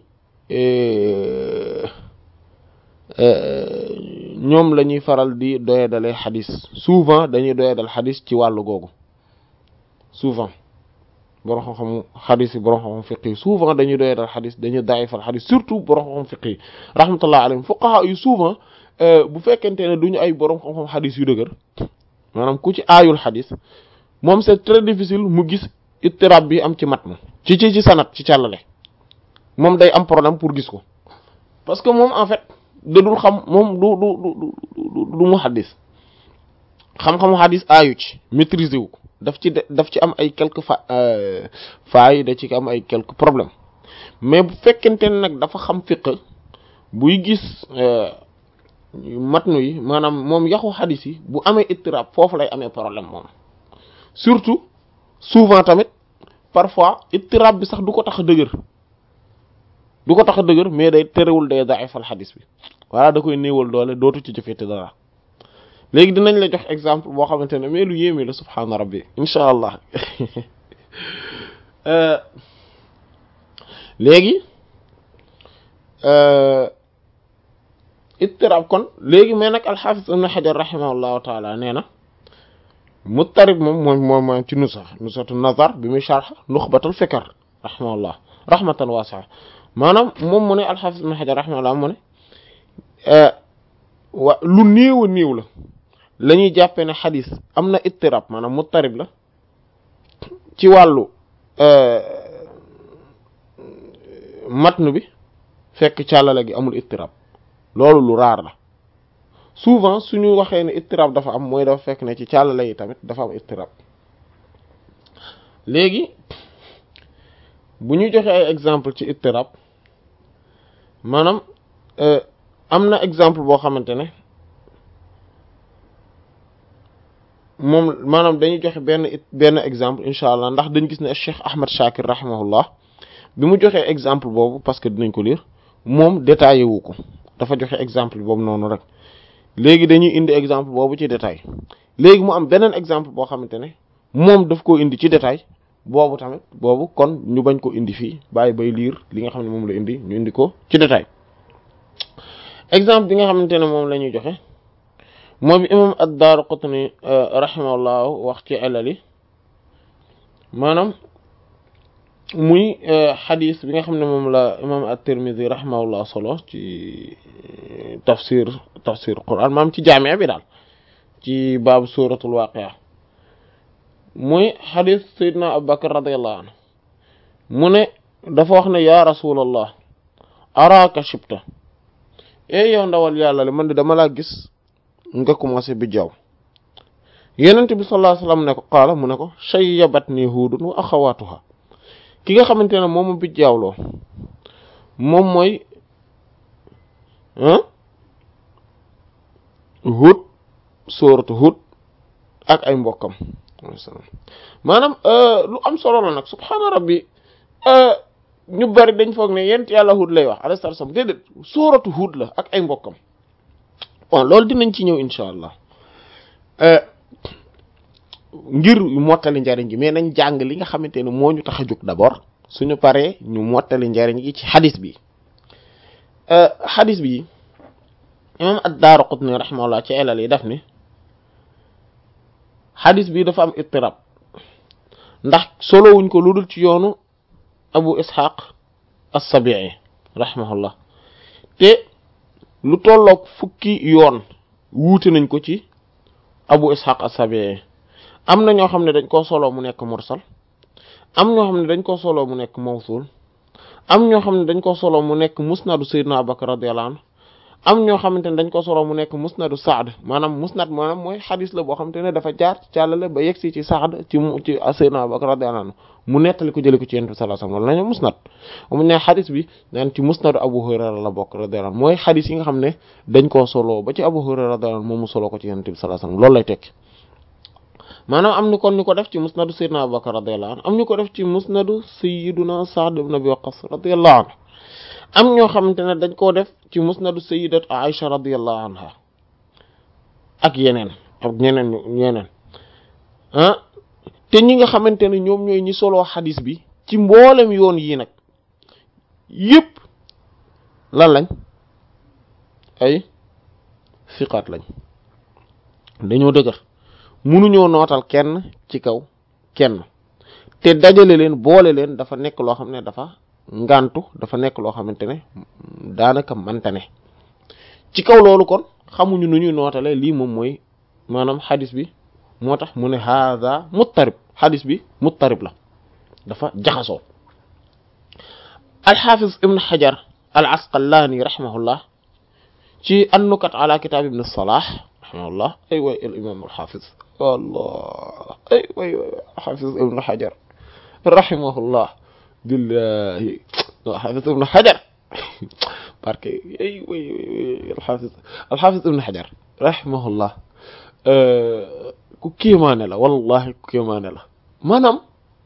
ñoom la ñuy faral di doyadalee xadis souvent dañuy doyadal xadis ci wàllu googu souvent borom xam-xamu xadis yi borom xam-xam fiq yi souvent dañuy doyadal xadis dañuy daayifal xadis surtout borom xam-xam fiq yi rahmatullah alayhim fuqaha yu souvent bu fekkente ne duñu ay borom xam-xam xadis yu dëgër maanaam ku ci aayul xadis moom c'est très difficile mu gis ittirab bi am ci matn ci ci ci sanat ci càllale moom day am problème pour gis ko parce que moom en fait da dul xam moom du du du du mu xadis xam-xamu xadis aayu ci maîtriser wu ko daf ci daf ci am ay quelques fa failles da ci am ay quelques problèmes mais bu fekkente ne nag dafa xam fiq buy gis matnu yi maanaam moom yaxu xadis yi bu amee ittirab foofu lay amee problème moom surtout souvent tamit parfois ittirab bi sax du ko tax a dëgër du ko tax a dëgër mais day terewul day daifal xadis bi voilà da koy néewal doole dootu ci jëfete dara léegi dinañ la jox exemple boo xamante ne mais lu yéeme la subhaana rabbi incha allah léegi ittirab kon léegi mais nag alxaafis ibn xajar rahimahullahu taala nee na muttarib moom moom moom moom ci nusax nusatu nazar bi muy sharx nuxbatul fikar rahimahullah rahmatan waasi'a maanaam moom mu ne alxaafis ibn xajar rahimahullah mu ne wa lu néew a néew la la ñuy jàppee ne xadis am na ittirab maanaam muttarib la ci wàllu matnu bi fekk càllale gi amul ittirab loolu lu raar la souvent suñu waxee ne ittirab dafa am mooy dafa fekk ne ci càllale yi tamit dafa am ittirab léegi bu ñu joxe ay exemple ci ittirab maanaam am na exemple boo xamante ne moom maanaam dañuy joxe benn benn exemple incha allah ndax dañ gis ne Cheikh Ahmad Shakir rahimahullah bi mu joxee exemple boobu parce que dinañ ko lire moom détaillé wu ko dafa joxe exemple boobu noonu rek léegi dañuy indi exemple boobu ci détail léegi mu am beneen exemple boo xamante ne moom daf koo indi ci détail boobu tamit boobu kon ñu bañ ko indi fii bàyyi bay lire li nga xam ne moom la indi ñu indi ko ci détail exemple bi nga xamante ne moom la ñuy joxe moom bi imam ad-Daraqutni rahimahullah wax ci alali maanaam muy xadis bi nga xam ne moom la imam at-Tirmidhi rahimahullah solo ci tafsir tafsir Qur'an maam ci jaamia bi daal ci baabu suratul waqi'a muy xadis Seydina Abu Bakr radiyallahu anhu mu ne dafa wax ne ya rasulallah araka shibta e yow ndawal yàlla le man de dama laa gis nga commencé bi jaww yenent bi sallallahu alayhi wasallam ne ko qaala mu ne ko shayyabatni huudun wa axawaatuha ki nga xamante ne moom bi jaawloo moom mooy Hud sooratu Hud ak ay mbokkam maanaam lu am solo la nag subhaana rabbi ñu bari dañ foog ne yent yàlla Hud lay wax alayhi salaam déedéet sooratu Hud la ak ay mbokkam bon loolu dinañ ci ñëw incha allah ngir mottali njariñ gi mais nañ jàng li nga xamante ne moo ñu tax a jóg d'abord suñu paree ñu mottali njariñ gi ci xadis bi xadis bi imam ad-Daraqutni rahimahullah ci elal yi daf ni xadis bi dafa am ittirab ndax solowuñ ko lu dul ci yoonu abu ishaq as-Sabi'i rahimahullah te lu tolloog fukki yoon wuute nañ ko ci abu ishaq as-Sabi'i am na ñoo xam ne dañ koo solo mu nekk mursal am ñoo xam ne dañ koo solo mu nekk mawsul am ñoo xam ne dañ koo solo mu nekk musnadu sayyidina Abubakar radiyallahu anhu am ñoo xamante ne dañ ko solo mu nekk musnadu Saad maanaam musnad maanaam mooy xadis la boo xamante ne dafa jaar ci càllale ba yegsi ci Saad ci ci sayyidina Abubakar radiyallahu anhu mu nettali ko jële ko ci Yonent bi sallallahu alayhi wasallam loolu lañu musnad mu ne xadis bi naan ci musnadu Abu Hurayra la bokk radiyallahu anhu mooy xadis yi nga xam ne dañ koo solo ba ci Abu Hurayra radiyallahu anhu moom mu solo ko ci Yonent bi sallallahu alayhi wasallam loolu lay tekki maanaam am ni kon ñu ko def ci musnadu sayyidina Abubakar radiyallahu anhu am ñu ko def ci musnadu sayyiduna Sa'd ibn Abi Waqqas radiyallahu anhu am ñoo xamante ne dañ koo def ci musnadu sayyidat Aisha radiyallahu anha ak yeneen ak ñeneen ñeneen ah te ñi nga xamante ne ñoom ñooy ñi soloo xadis bi ci mboolem yoon yi nag yépp lan lañ ay fiqaat lañ dañoo dëgër munuñoo nootal kenn ci kaw kenn te dajale leen boole leen dafa nekk loo xam ne dafa ngantu dafa nekk loo xamante ne daanaka manta ne ci kaw loolu kon xamuñu nu ñuy nootale lii moom mooy maanaam xadis bi moo tax mu ne haada muttarib xadis bi muttarib la dafa jaxasoo alxafiz ibn xajar al asqalaani rahimahullah ci annukat ala kitab ibn salah rahimahullah ay way al imam alxafiz wallah ay way xafiz ibn xajar rahimahullah billahi alxaafis ibnu xajar parce que ay way alxaafis alxaafis ibnu xajar rahimahullah ku kéemaane la wallahi ku kéemaane la maanaam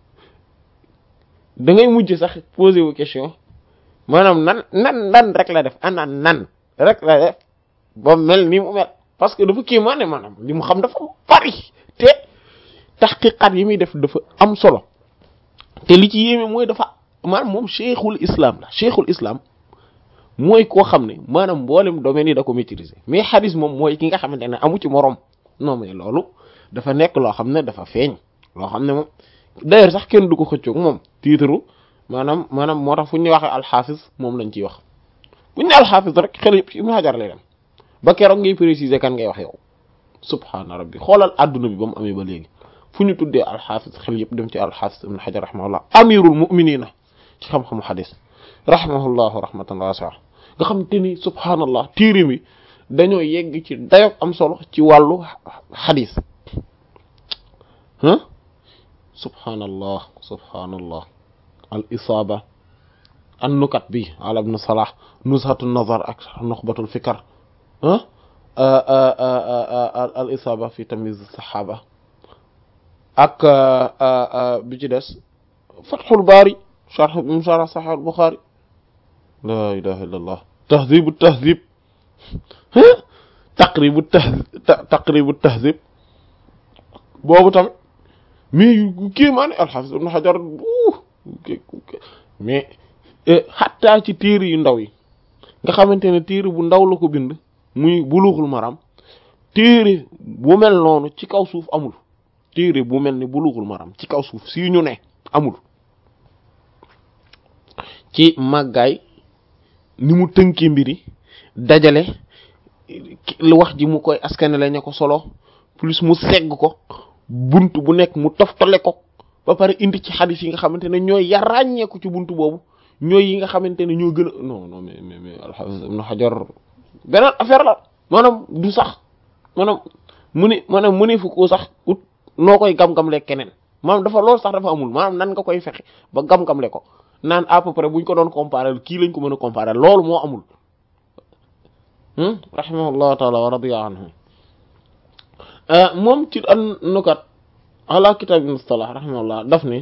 da ngay mujj sax posé wu question maanaam nan nan nan rek la def ana nan rek la def ba mel ni mu mel parce que dafa kéemaane maanaam li mu xam dafa bari te taxqiqat yi muy def dafa am solo te li ci yéeme mooy dafa maanaam moom cheikhul islam la cheikhul islam mooy koo xam ne maanaam mboolem domaine yi da ko maîtriser mais xadis moom mooy ki nga xamante ne amu ci morom non mais loolu dafa nekk loo xam ne dafa feeñ loo xam ne moom d'ailleurs sax kenn du ko xëccoog moom titre maanaam maanaam moo tax fu ñu waxee alxaafis moom lañ ciy wax bu ñu ne alxaafis rek xel yëpp ci Ibnu Hajar lay dem ba keroog ngay préciser kan ngay wax yow subhaana rabbi xoolal adduna bi ba mu amee ba léegi fu ñu tuddee alxaafis xel yëpp dem ci alxaafis Ibnu Hajar rahimahullah amirul muminina ci xam-xamu xadis rahimahullahu rahmatan wasi'a nga xam te ni subhaanallah téere mi dañoo yegg ci dayoog am solo ci wàllu xadis ah subhaanallah subhaanallah al isaaba an nukat bi ala ibn salah nuzhatu nazar ak nuxbatul fikar ah al isaaba fi tamyiz saxaaba ak bi ci des fathul baari sharh sharh sahih al buxaari la ilaha illa allah tahzibu tahzib taqribu tahzib taqribu tahzib boobu tamit mais kii maa ne alxaafis ibn xajar mais xattaa ci téere yu ndaw yi nga xamante ne téere bu ndaw la ko bind muy buluxul maram téere bu mel noonu ci kaw suuf amul téere bu mel ni buluxul maram ci kaw suuf si ñu ne amul ci màggaay ni mu tënkee mbiri dajale lu wax ji mu koy askanale ña ko solo plus mu segg ko bunt bu nekk mu toftale ko ba pare indi ci xadis yi nga xamante ne ñooy ya ràññeeku ci bunt boobu ñooy yi nga xamante ne ñoo gën a non non mais mais mais alxaafis ibn xajar beneen affaire la maanaam du sax maanaam mu ni maanaam mu ni fu ko sax ut noo koy gam-gamle keneen maanaam dafa loolu sax dafa amul maanaam nan nga koy fexe ba gam-gamle ko naan à peu près buñ ko doon comparer kii lañ ko mën a comparer loolu moo amul rahimahullahu taala wa radiya anhu moom ci an nukat ala kitab ibn salah rahimahullah daf ne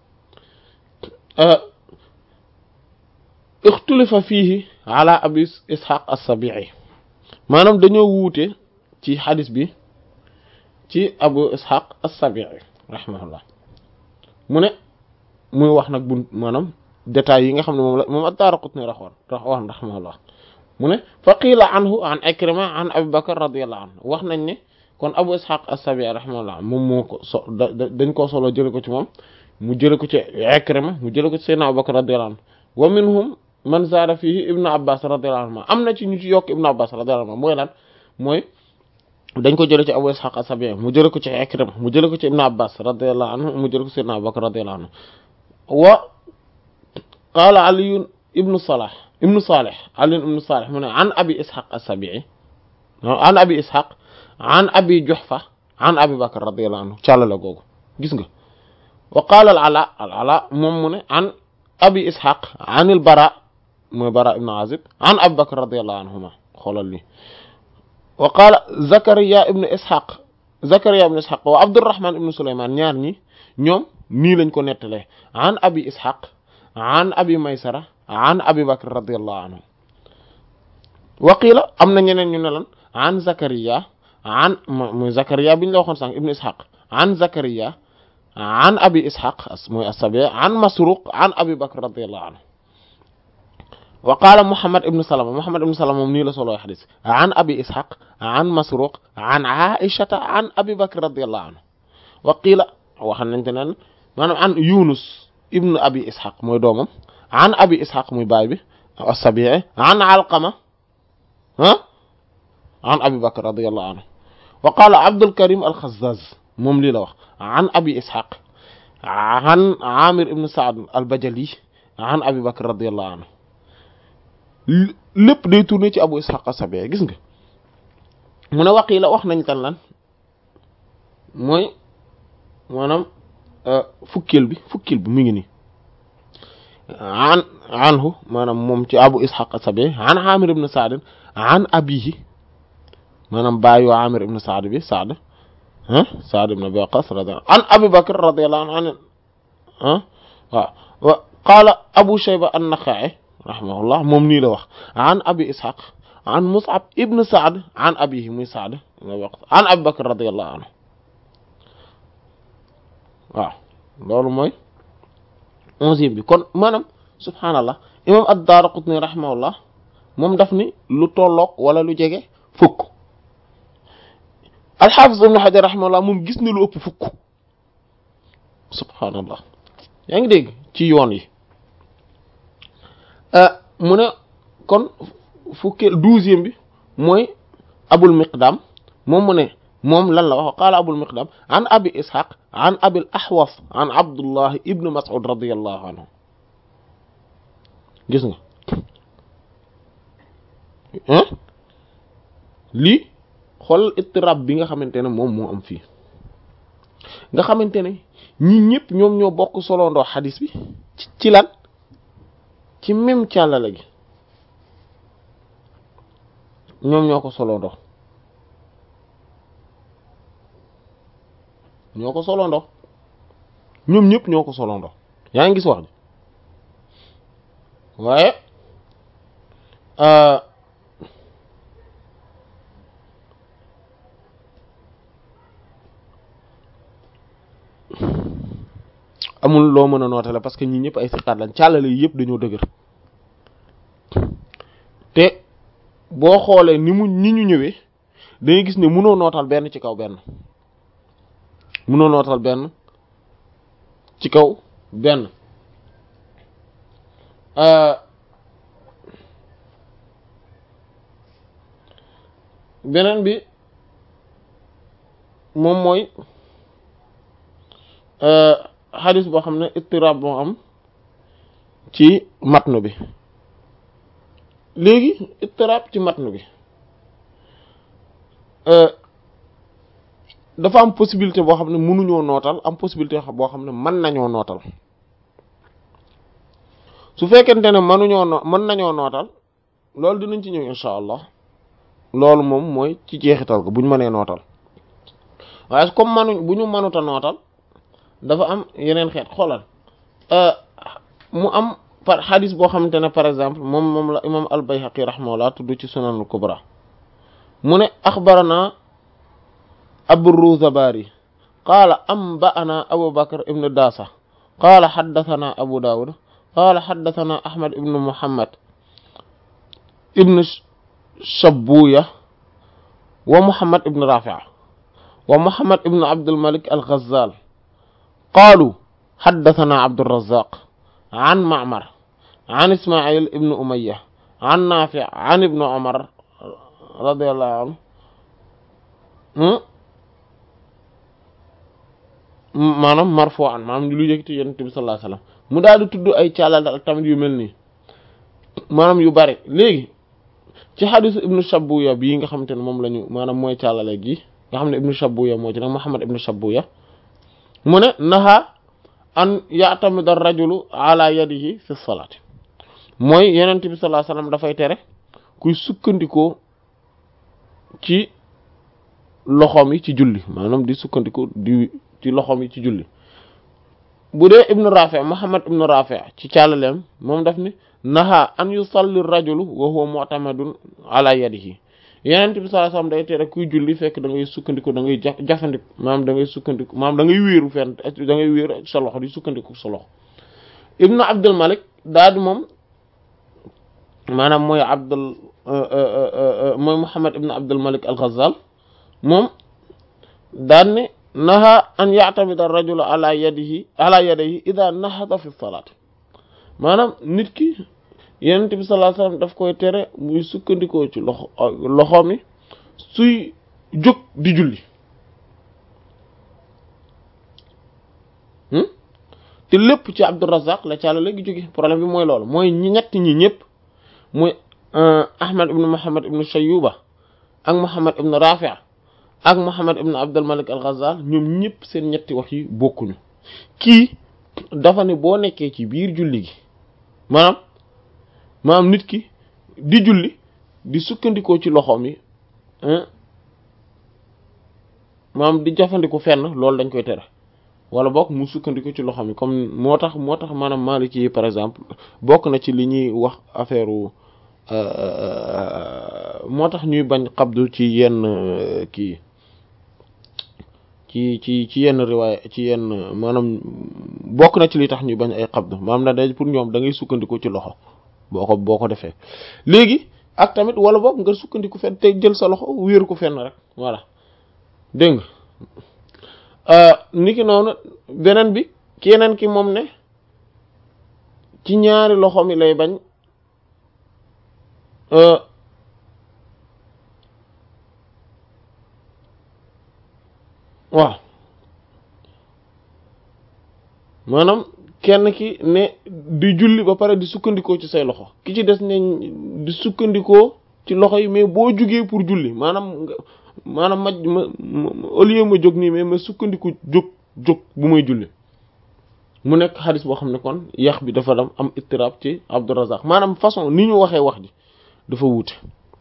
ixtulifa fiihi ala abi ishaq as-sabi'i maanaam dañoo wuute ci xadis bi ci abu ishaq as-sabi'i rahimahullah mu ne muy wax nag bu maanaam détails yi nga xam ne moom la moom ad-Daaraqutni raxoon raxoon rahimahullah mu ne fa qiila anhu an Ikrima an Abi Bakr radiyallahu anhu wax nañ ne kon Abu Ishaq as-Sabi'i rahimahullah moom moo ko so dañ koo solo jële ko ci moom mu jële ko ci Ikrima mu jële ko ci Seydina Abu Bakr radiyallahu anhu wa minhum man zaada fihi Ibn Abbas radiyallahu anhu am na ci ñu ci yokk Ibn Abbas radiyallahu anhu mooy lan mooy dañ ko jële ci Abu Ishaq as-Sabi'i mu jële ko ci Ikrima mu jële ko ci Ibn Abbas radiyallahu anhu mu jële ko ci Seydina Abu Bakr radiyallahu anhu wa qaala Ali ibn Salah ibn Salih Ali ibn Salih mu ne an Abi Ishaq as-Sabi'i an Abi Ishaq an Abi Juhfa an Abi Bakr radiyallahu anhu càllala googu gis nga wa qaala al-Ala al-Ala moom mu ne an Abi Ishaq an al-Bara mooy Bara ibn Azib an Abi Bakr radiyallahu anhuma xoolal li wa qaala Zakariya ibn Ishaq Zakariya ibn Ishaq wa Abdurrahman ibn Sulayman ñaar ñi ñoom nii lañ ko nettalee an Abi Ishaq an Abi Maysara an Abi Bakr radiyallahu anhu wa qiila am na ñeneen ñu ne lan an Zakariya an mooy Zakariya biñ la waxoon sànq ibn Ishaq an Zakariya an Abi Ishaq mooy as-Sabi' an Masruq an Abi Bakr radiyallahu anhu wa qaala Muhammad ibn Salama Muhammad ibn Salama moom nii la soloo xadis an Abi Ishaq an Masruq an Aishata an Abi Bakr radiyallahu anhu wa qiila wax nañ te neen maanaam an Yunus ibn Abi Ishaq mooy doomam an Abi Ishaq muy baay bi as-Sabi'i an Alqama ah an Abi Bakr radiyallahu anhu wa qaala Abdul Karim al-Khazzaz moom lii la wax an Abi Ishaq an Amir ibn Sa'd al-Bajali an Abi Bakr radiyallahu anhu lépp day tourné ci Abu Ishaq as-Sabi'i gis nga mu ne waqiila wax nañ tan lan mooy maanaam fukkeel bi fukkeel bi mu ngi nii an anhu maanaam moom ci abu ishaq asabi an amir ibn saad an abihi maanaam baayu amir ibn saad bi saad ah saad ibn abi waqas radiyallahu an abi bakr radiyallahu anhu ah waaw qaala abu shayba an-naxa'i rahimahullah moom nii la wax an abi ishaq an mus'ab ibn saad an abihi muy saad ibn abi waqas an abi bakr radiyallahu anhu waaw loolu mooy onzième bi kon maanaam subhaanallah imam ad-Daaraqutni rahimahullah moom daf ni lu tolloog wala lu jege fukk al-Hafiz ibn Hajar rahimahullah moom gis ni lu ëpp fukk subhaanallah yaa ngi dégg ci yoon yi mu ne kon fukkeel douzième bi mooy Abul Miqdam moom mu ne moom lan la wax qaala Abul Miqdam an Abi Ishaq an Abil Ahwas an Abdullah ibn Mas'ud radiyallahu anhu gis nga lii xool ittirab bi nga xamante ne moom moo am fii nga xamante ne ñi ñëpp ñoom ñoo bokk soloondoo xadis bi ci lan ci même càllale gi ñoom ñoo ko soloondoo ñoo ko soloondoo ñoom ñëpp ñoo ko soloondoo yaa ngi gis wax ji waaye amul loo mën a nootale parce que ñi ñëpp ay siqaat lañ càllale yi yëpp dañoo dëgër te boo xoolee ni mu ni ñu ñëwee dangay gis ne mënoo nootal benn ci kaw benn mënoo nootal benn ci kaw benn beneen bi moom mooy xadis boo xam ne ittirab moo am ci matnu bi léegi ittirab ci matnu bi dafa am possibilité boo xam ne mënuñoo nootal am possibilité boo xam ne mën nañoo nootal su fekkente ne mënuñoo no mën nañoo nootal loolu dinañ ci ñëw incha allah loolu moom mooy ci jeexital ko bu ñu mënee nootal waaye comme manuñ bu ñu mënuta nootal dafa am yeneen xeet xoolal mu am par xadis boo xamante ne par exemple moom moom la imam al-Bayhaqi rahimahullah tudd ci sunanul kubra mu ne axbarana abu-Ruzabari qaala anba'ana abu bakr ibn dasa qaala xaddathana abu dawud qaala xaddathana ahmad ibn muhammad ibn shabuya wa muhammad ibn rafi' wa muhammad ibn abdul malik al-Ghazzal qaalu xaddathana abdurrazzaq an ma'mar an ismail ibn umayya an nafi' an ibn umar radiyallahu anhu maanaam marfu'an maanaam lu yëkkati yonent bi sallallahu alayhi wasallam mu daal di tudd ay càllal ak tamit yu mel nii maanaam yu bari léegi ci xadisu ibnu shabuya bii nga xamante ne moom la ñu maanaam mooy càllale gi nga xam ne ibnu shabuya moo ci nag muhammad ibnu shabuya mu ne naha an ya'tamida ar-rajulu ala yadihi fi salaati mooy yonent bi sallallahu alayhi wasallam dafay tere kuy sukkandikoo ci loxoom yi ci julli maanaam di sukkandikoo di ci loxoom yi ci julli bu dee ibnu rafi' muhammad ibnu rafi' ci càllaleem moom daf ni naha an yusalli rajulu wa huwa mu'tamadun ala yadihi yeneen bi sallallahu alayhi wasallam day tere kuy julli fekk da ngay sukkandiku da ngay ja jafandiku maanaam da ngay sukkandiku maanaam da ngay wéeru fenn da ngay wéeru sa loxo di sukkandiku sa loxo ibnu abdul malik daal di moom maanaam mooy abdul mooy muhammad ibnu abdul malik al ghazal moom daan ne naha an ya'tamida ar-rajulu ala yadihi ala yadihi idha nahada fi salat maanaam nit ki yenent bi sallallahu alayhi wasallam daf koy tere muy sukkandikoo ci loxo loxo mi suy jóg di julli te lépp ci Abdurrazzaq la càlla léegi jóge problème bi mooy loolu mooy ñi ñett ñi ñëpp muy Ahmad ibn Muhammad ibn Shayyuba ak Muhammad ibn Rafi' ak Muhammad ibn Abdul Malik al-Ghazal ñoom ñëpp seen ñetti wax yi bokkuñu kii dafa ne boo nekkee ci biir julli gi maanaam maanaam nit ki di julli di sukkandikoo ci loxoom yi maanaam di jafandiku fenn loolu dañ koy tere wala bokk mu sukkandiku ci loxoom yi comme moo tax moo tax maanaam Maliki yi par exemple bokk na ci li ñuy wax affaire moo tax ñuy bañ xabdu ci yenn kii ci ci ci yenn riwaay ci yenn maanaam bokk na ci li tax ñuy bañ ay xabdu maanaam na day pour ñoom da ngay sukkandiku ci loxo boo ko boo ko defee léegi ak tamit wala bokk nga sukkandiku fenn te jël sa loxo wéeru ko fenn rek voilà dégg nga niki noonu beneen bi keneen ki moom ne ci ñaari loxo mi lay bañ waaw maanaam kenn ki ne di julli ba pare di sukkandikoo ci say loxo ki ci des ne di sukkandikoo ci loxo yi mais boo jugee pour julli maanaam nga maanaam ma ma au lieu ma jóg nii mais ma sukkandiku jóg jóg bu may julli mu nekk xadis boo xam ne kon yax bi dafa dam am ittirab ci Abdourazaq maanaam façon ni ñu waxee wax ji dafa wuute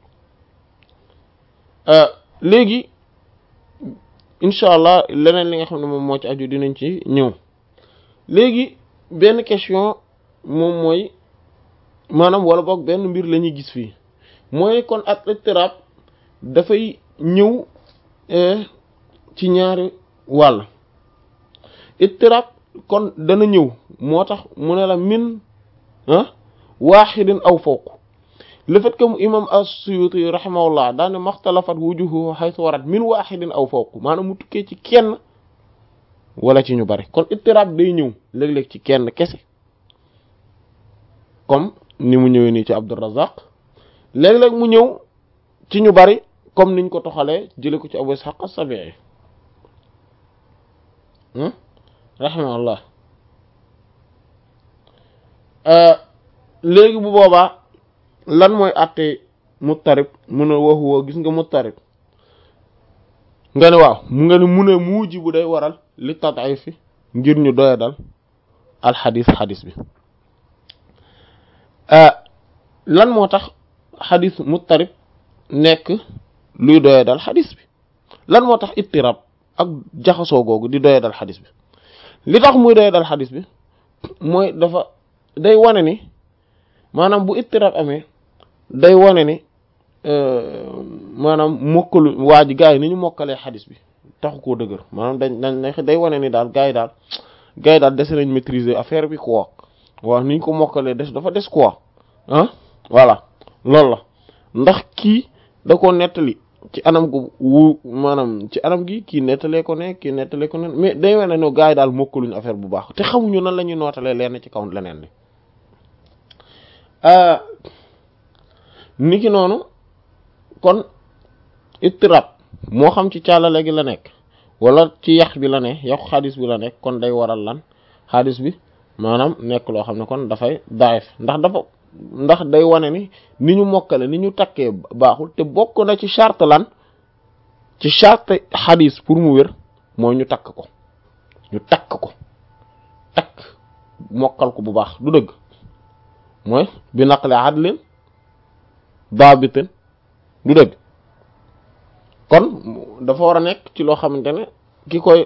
léegi incha allah leneen li nga xam ne moom moo ci aju dinañ ci ñëw léegi benn question moom mooy maanaam wala boog benn mbir la ñuy gis fii mooy kon ak ittirab dafay ñëw ci ñaari wàll ittirab kon dana ñëw moo tax mu ne la min ah waaxidin aw fawq le fait que mu imam as-Suyuti rahimahullah daane maxtalafat wujuhu haythu warat min waaxidin aw fawq maanaam mu tukkee ci kenn wala ci ñu bari kon ittirab day ñëw léeg-léeg ci kenn kese comme ni mu ñëwee nii ci Abdurrazzaq léeg-léeg mu ñëw ci ñu bari comme niñ ko toxalee jële ko ci Abu Ishaq as-Sabi'i rahimahullah léegi bu boobaa lan mooy àtte muttarib mu ne waxu woo gis nga muttarib nga ne waaw mu nga ne mu ne muuji bu day waral li tad'if fi ngir ñu doya dal alxadis xadis bi lan moo tax xadis muttarib nekk luy doya dal xadis bi lan moo tax ittirab ak jaxasoo googu di doya dal xadis bi li tax muy doya dal xadis bi mooy dafa day wane ni maanaam bu ittirab amee day wane ni maanaam mokkalu waa ji gars yi ni ñu mokkalee xadis bi taxu koo dëgër maanaam dañ dañ day wane ni daal gars yi daal gars yi daal des nañ maîtriser affaire bi quoi waaw ni ñu ko mokkalee des dafa des quoi ah voilà loolu la ndax kii da ko nettali ci anam gu wu maanaam ci anam gi kii nettalee ko ne kii nettalee ko ne mais day wane ne gars yi daal mokkaluñu affaire bu baax te xamuñu nan la ñuy nootalee leen ci kaw leneen li niki noonu kon ittirab moo xam ci caalale gi la nekk wala ci yax bi la ne yaxu xadis bi la nekk kon day waral lan xadis bi maanaam nekk loo xam ne kon dafay daif ndax dafa ndax day wane ni ni ñu mokkale ni ñu takkee baaxul te bokk na ci charte lan ci charte xadis pour mu wér mooy ñu takk ko ñu takk ko takk mokkal ko bu baax du dëgg mooy bi naqle adlin daabitin du dëgg kon dafa war a nekk ci loo xamante ne ki koy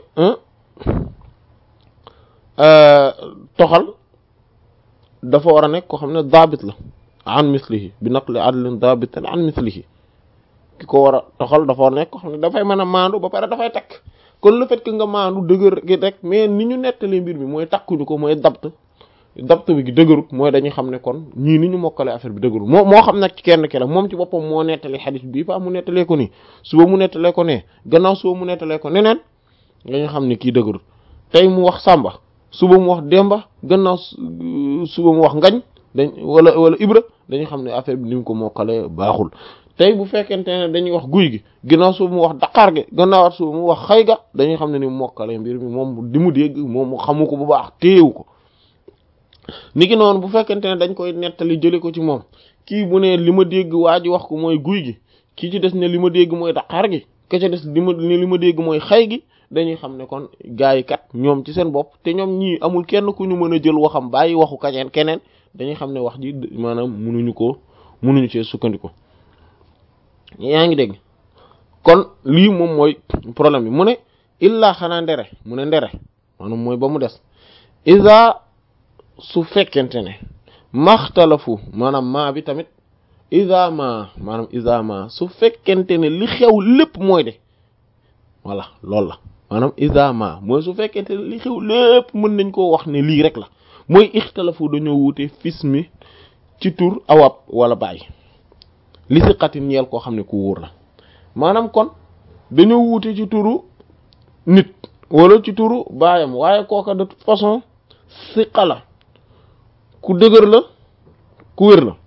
toxal dafa war a nekk koo xam ne daabit la an mislihi bi naqli adlin daabitin an mislihi ki ko war a toxal dafa war a nekk koo xam ne dafay mën a maandu ba pare dafay takk kon le fait que nga maandu dëgër gi rek mais ni ñu nettali mbir mi mooy takkuñu ko mooy dabt dabt bi gi dëgërut mooy dañuy xam ne kon ñii ni ñu mokkale affaire bi dëgërut moo moo xam nag ci kenn ki la moom ci boppam moo nettali xadis bii fa mu nettalee ko nii suba mu nettalee ko nee gannaaw suba mu nettalee ko neneen dañu xam ne kii dëgërut tey mu wax sàmba suba mu wax demba gannaaw suba mu wax ngañ dañ wala wala ibra dañu xam ne affaire bi ni mu ko mokkale baaxul tey bu fekkente ne dañuy wax guy gi gannaaw suba mu wax daqaar gi gannaawaat suba mu wax xay ga dañuy xam ne ni mu mokkale mbir mi moom di mu dégg moom mu xamu ko bu baax téewu ko niki noonu bu fekkente ne dañ koy nettali jële ko ci moom kii bu ne li ma dégg waa ji wax ko mooy guy gi kii ci des ne li ma dégg mooy daqaar gi ke ca des li ma li ma dégg mooy xay gi dañuy xam ne kon gars yi kat ñoom ci seen bopp te ñoom ñii amul kenn ku ñu mën a jël waxam bàyyi waxu kañeen keneen dañuy xam ne wax ji maanaam munuñu ko munuñu cee sukkandiku yaa ngi dégg kon lii moom mooy problème bi mu ne illaa xanaa ndere mu ne ndere maanaam mooy ba mu des isa su fekkente ne maxtalafu maanaam maa bi tamit isa ma maanaam isa ma su fekkente ne li xew lépp mooy de voilà loolu la maanaam isa ma mooy su fekkente ne li xew lépp mën nañ koo wax ne lii rek la mooy ixtalafu dañoo wuute fismi ci tur awab wala bàyyi li si xatin ñeel koo xam ne ku wóor la maanaam kon dañoo wuute ci turu nit wala ci turu baayam waaye kooka de toute façon siqa la ku dëgër la ku wér la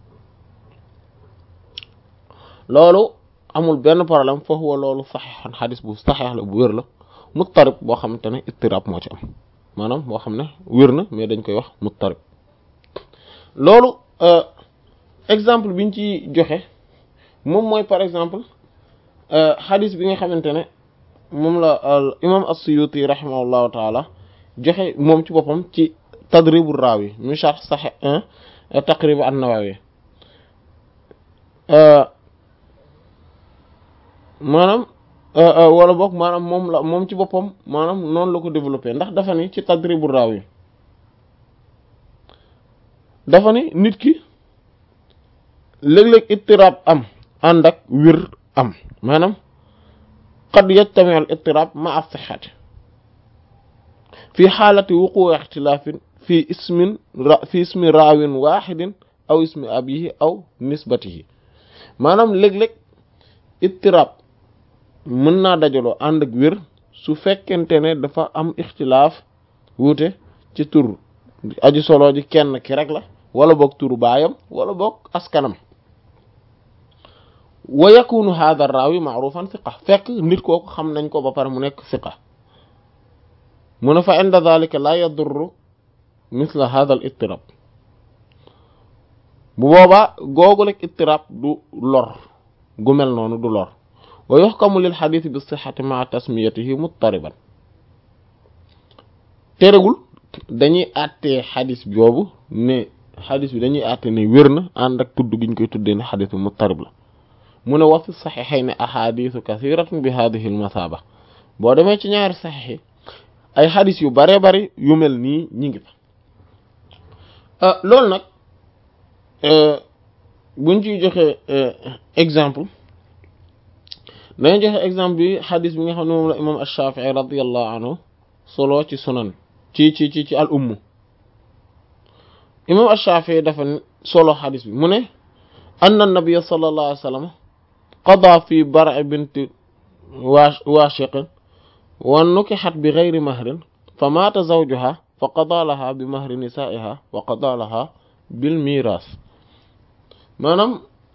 loolu amul benn problème foofu wa loolu saxeexan xadis bu saxeex la bu wér la muttarib boo xamante ne ittirab moo ci am maanaam boo xam ne wér na mais dañ koy wax muttarib loolu exemple biñ ci joxe moom mooy par exemple xadis bi nga xamante ne moom la imam as-Suyuti rahimahullahu taala joxe moom ci boppam ci tadribu raawi mi sharh sahih taqrib an-Nawawi maanaam wala boog maanaam moom la moom ci boppam maanaam noonu la ko développé ndax dafa ni ci tadribu raawi dafa ni nit ki léeg-léeg ittirab am ànd ak wir am maanaam qad yajtami al ittirab ma as-sihhati fi xaalati wuquu ixtilaafin fi ismin fi ismi raawin waxidin aw ismi abihi aw nisbatihi maanaam léeg-léeg ittirab mën naa dajaloo ànd ak wér su fekkente ne dafa am ixtilaaf wuute ci tur aji solo ji kenn ki rek la wala boog turu baayam wala boog askanam wa yakunu hadha ar-rawi ma'rufan thiqa fekk nit kooku xam nañ ko ba pare mu nekk thiqa mu ne fa inda dhalika la yadurru mithla hadha al-ittirab bu boobaa googu rek ittirab du lor gu mel noonu du lor wa yuhkamu lil hadith bi sihhati ma'a tasmiyatihi muttariban terewul dañuy àttee xadis boobu ne xadis bi dañuy àtte ne wér na ànd ak tudd gi ñu koy tuddee ne xadis bi muttarib la mu ne wa fi saxiixayni ahadisu kathiratun bi hadihi almasaba boo demee ci ñaari saxiix ay xadis yu bare bari yu mel nii ñi ngi fa loolu nag buñ ciy joxe exemple dañuy joxe exemple bi xadis bi nga xam ne moom la imam ash-Shafi'i radiyallahu anhu solo ci sunan ci ci ci ci al umm imam ash-Shafi'i dafa solo xadis bi mu ne anna nabiyya sallallahu alayhi wa sallam qada fi bar'i binti washiqin wa nukihat bi ghayri mahrin fa mata zawjuha fa qada laha bi mahri nisa'iha wa qada laha bil miras maanaam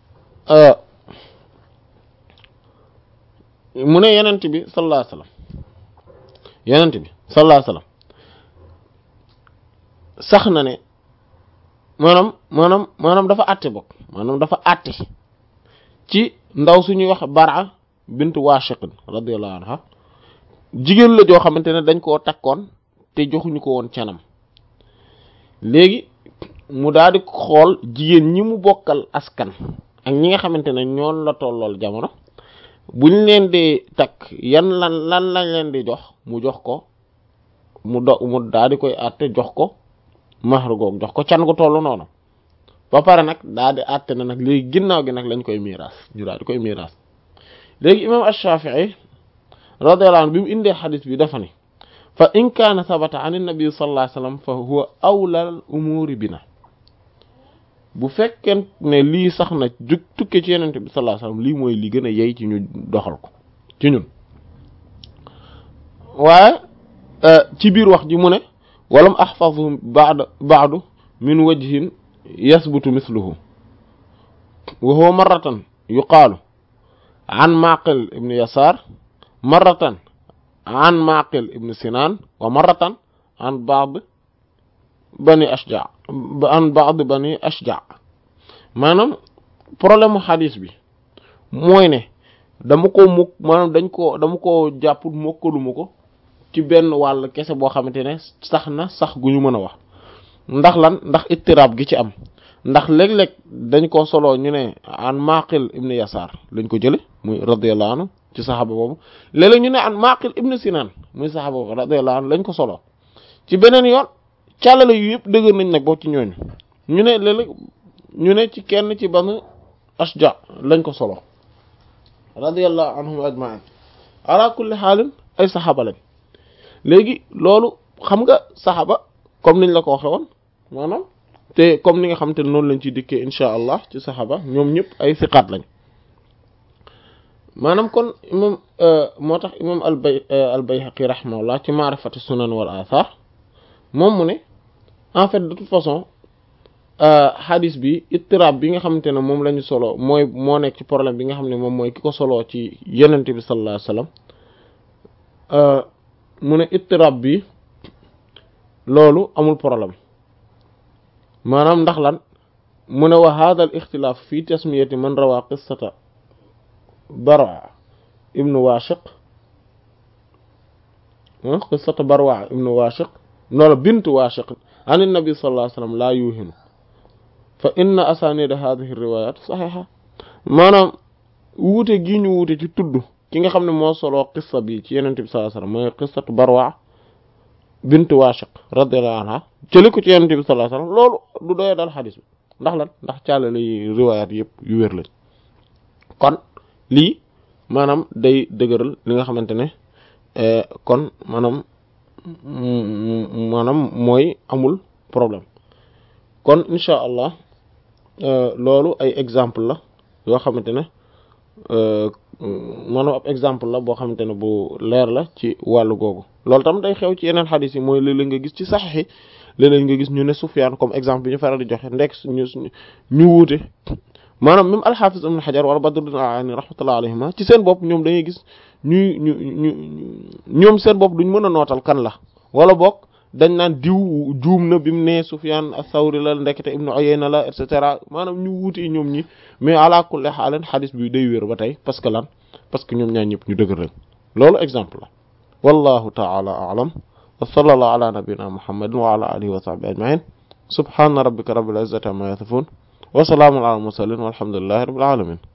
mu ne yenent bi sallallahu alayhi wa sallam yenent bi sallallahu alayhi wa sallam sax na ne maanaam maanaam maanaam dafa àtte bokk maanaam dafa àtte ci ndaw suñuy wax bara bint washiqin radiyallahu anha jigéen la joo xamante ne dañ koo takkoon te joxuñu ko woon canam léegi mu daal di xool jigéen ñi mu bokkal askan ak ñi nga xamante ne ñoon la tollool jamono buñ leen di takk yan lan lan lañ leen di jox mu jox ko mu do mu daal di koy àtte jox ko mahru goog jox ko can gu tollu noonu ba pare nag daal di àtte na nag léegi ginnaaw gi nag lañ koy miiras ñu daal di koy miiras léegi imam ash-Shafi'i radiyallahu anhu bi mu indee xadis bi dafa ni fa in kaana sabata an nabi sallallahu alayhi wasallam fa huwa awla al umuri bina bu fekkee ne lii sax na jug tukke ci yenente bi sallallahu alayhi wasallam lii mooy li gën a yey ci ñu doxal ko ci ñun waaye ci biir wax ji mu ne walam ahfazu ba'da ba'du min wajhin yasbutu misluhu wa huwa marratan yuqaalu an maqil ibn yasar marratan an maqil ibn sinan wa marratan an ba'd bani ashja an ba'd bani ashja maanaam problème mu xadis bi mooy ne dama ko mukk maanaam dañ ko dama ko jàpp mokkaluma ko ci benn wàll kese boo xamante ne sax na sax gu ñu mën a wax ndax lan ndax ittiraab gi ci am ndax léeg-léeg dañ ko soloo ñu ne an maqil ibnu yasaar lañ ko jële muy radiyallahu anhu ci saxaaba boobu léeg-léeg ñu ne an maqil ibnu sinaan muy saxaaba boobu radiyallahu anhu lañ ko soloo ci beneen yoon càllale yu yëpp dëgër nañ nag boo ci ñooñu ñu ne léeg-léeg ñu ne ci kenn ci banu ashja lañ ko solo radiyallahu anhum ajma'in ala kulli xaalin ay saxaaba lañ léegi loolu xam nga saxaaba comme niñ la ko waxe woon maanaam te comme ni nga xam te noonu lañ ciy dikkee insha allah ci saxaaba ñoom ñëpp ay siqaat lañ maanaam kon imam moo tax imam albay albayhaqi rahimahullah ci maarifati sunan wal athar moom mu ne en fait de toute façon hadis bi ittirab bi nga xamante ne moom la ñu solo mooy moo nekk ci problème bi nga xam ne moom mooy ki ko soloo ci yenente bi sallallahu alayhi wasallam mu ne ittirab bi loolu amul problème maanaam ndax lan mu ne wa hadha al ixtilaaf fi tasmiyati man rawa qissata bara ibnu washiq qissata barwa ibnu washiq noola bint washiq an nabi sallallahu alayhi wasallam laa yuhinu fa inna asanida hadhihi riwayat saxixa maanaam wuute gii ñu wuute ci tudd ki nga xam ne moo soloo qissa bi ci yenente bi sallallahu alayhi wasallam mooy qissatu barwa bint washiq radiyallahu anha jëli ko ci yenente bi sallallahu alayhi wasallam loolu du doye dal xadis bi ndax lan ndax càllale yi riwayat yëpp yu wér lañ kon lii maanaam day dëgëral li nga xamante ne kon maanaam maanaam mooy amul problème kon incha allah loolu ay exemple la yoo xamante ne maanaam ab exemple la boo xamante ne bu leer la ci wàllu googu loolu tam day xew ci yeneen xadis yi mooy léeg-léeg nga gis ci saxiix yi léeg-léeg nga gis ñu ne Sufyaan comme exemple bi ñu faral di joxe ndek ñu ñu wuute maanaam même alxaafis ibn xajar wala badruddin al-ayni rahmatullah alayhima ci seen bopp ñoom dañuy gis ñuy ñu ñu ñoom seen bopp duñ mën a nootal kan la wala boog dañ naan diw juum na bi mu ne Sufyan as-Sawri la ndekete ibnu Uyayna la et cetera maanaam ñu wuute ñoom ñi mais ala kulli xaalen xadis bi day wér ba tey parce que lan parce que ñoom ñaar ñëpp ñu dëgër lañ loolu exemple la wallahu ta'ala a'lam wa sallallahu ala nabiyyina muhammadin wa ala alihi wa sahbihi ajma'in subhana rabbika rabbil izzati amma yasifun wa salaamun ala al mursalin walhamdulillahi rabbil alamin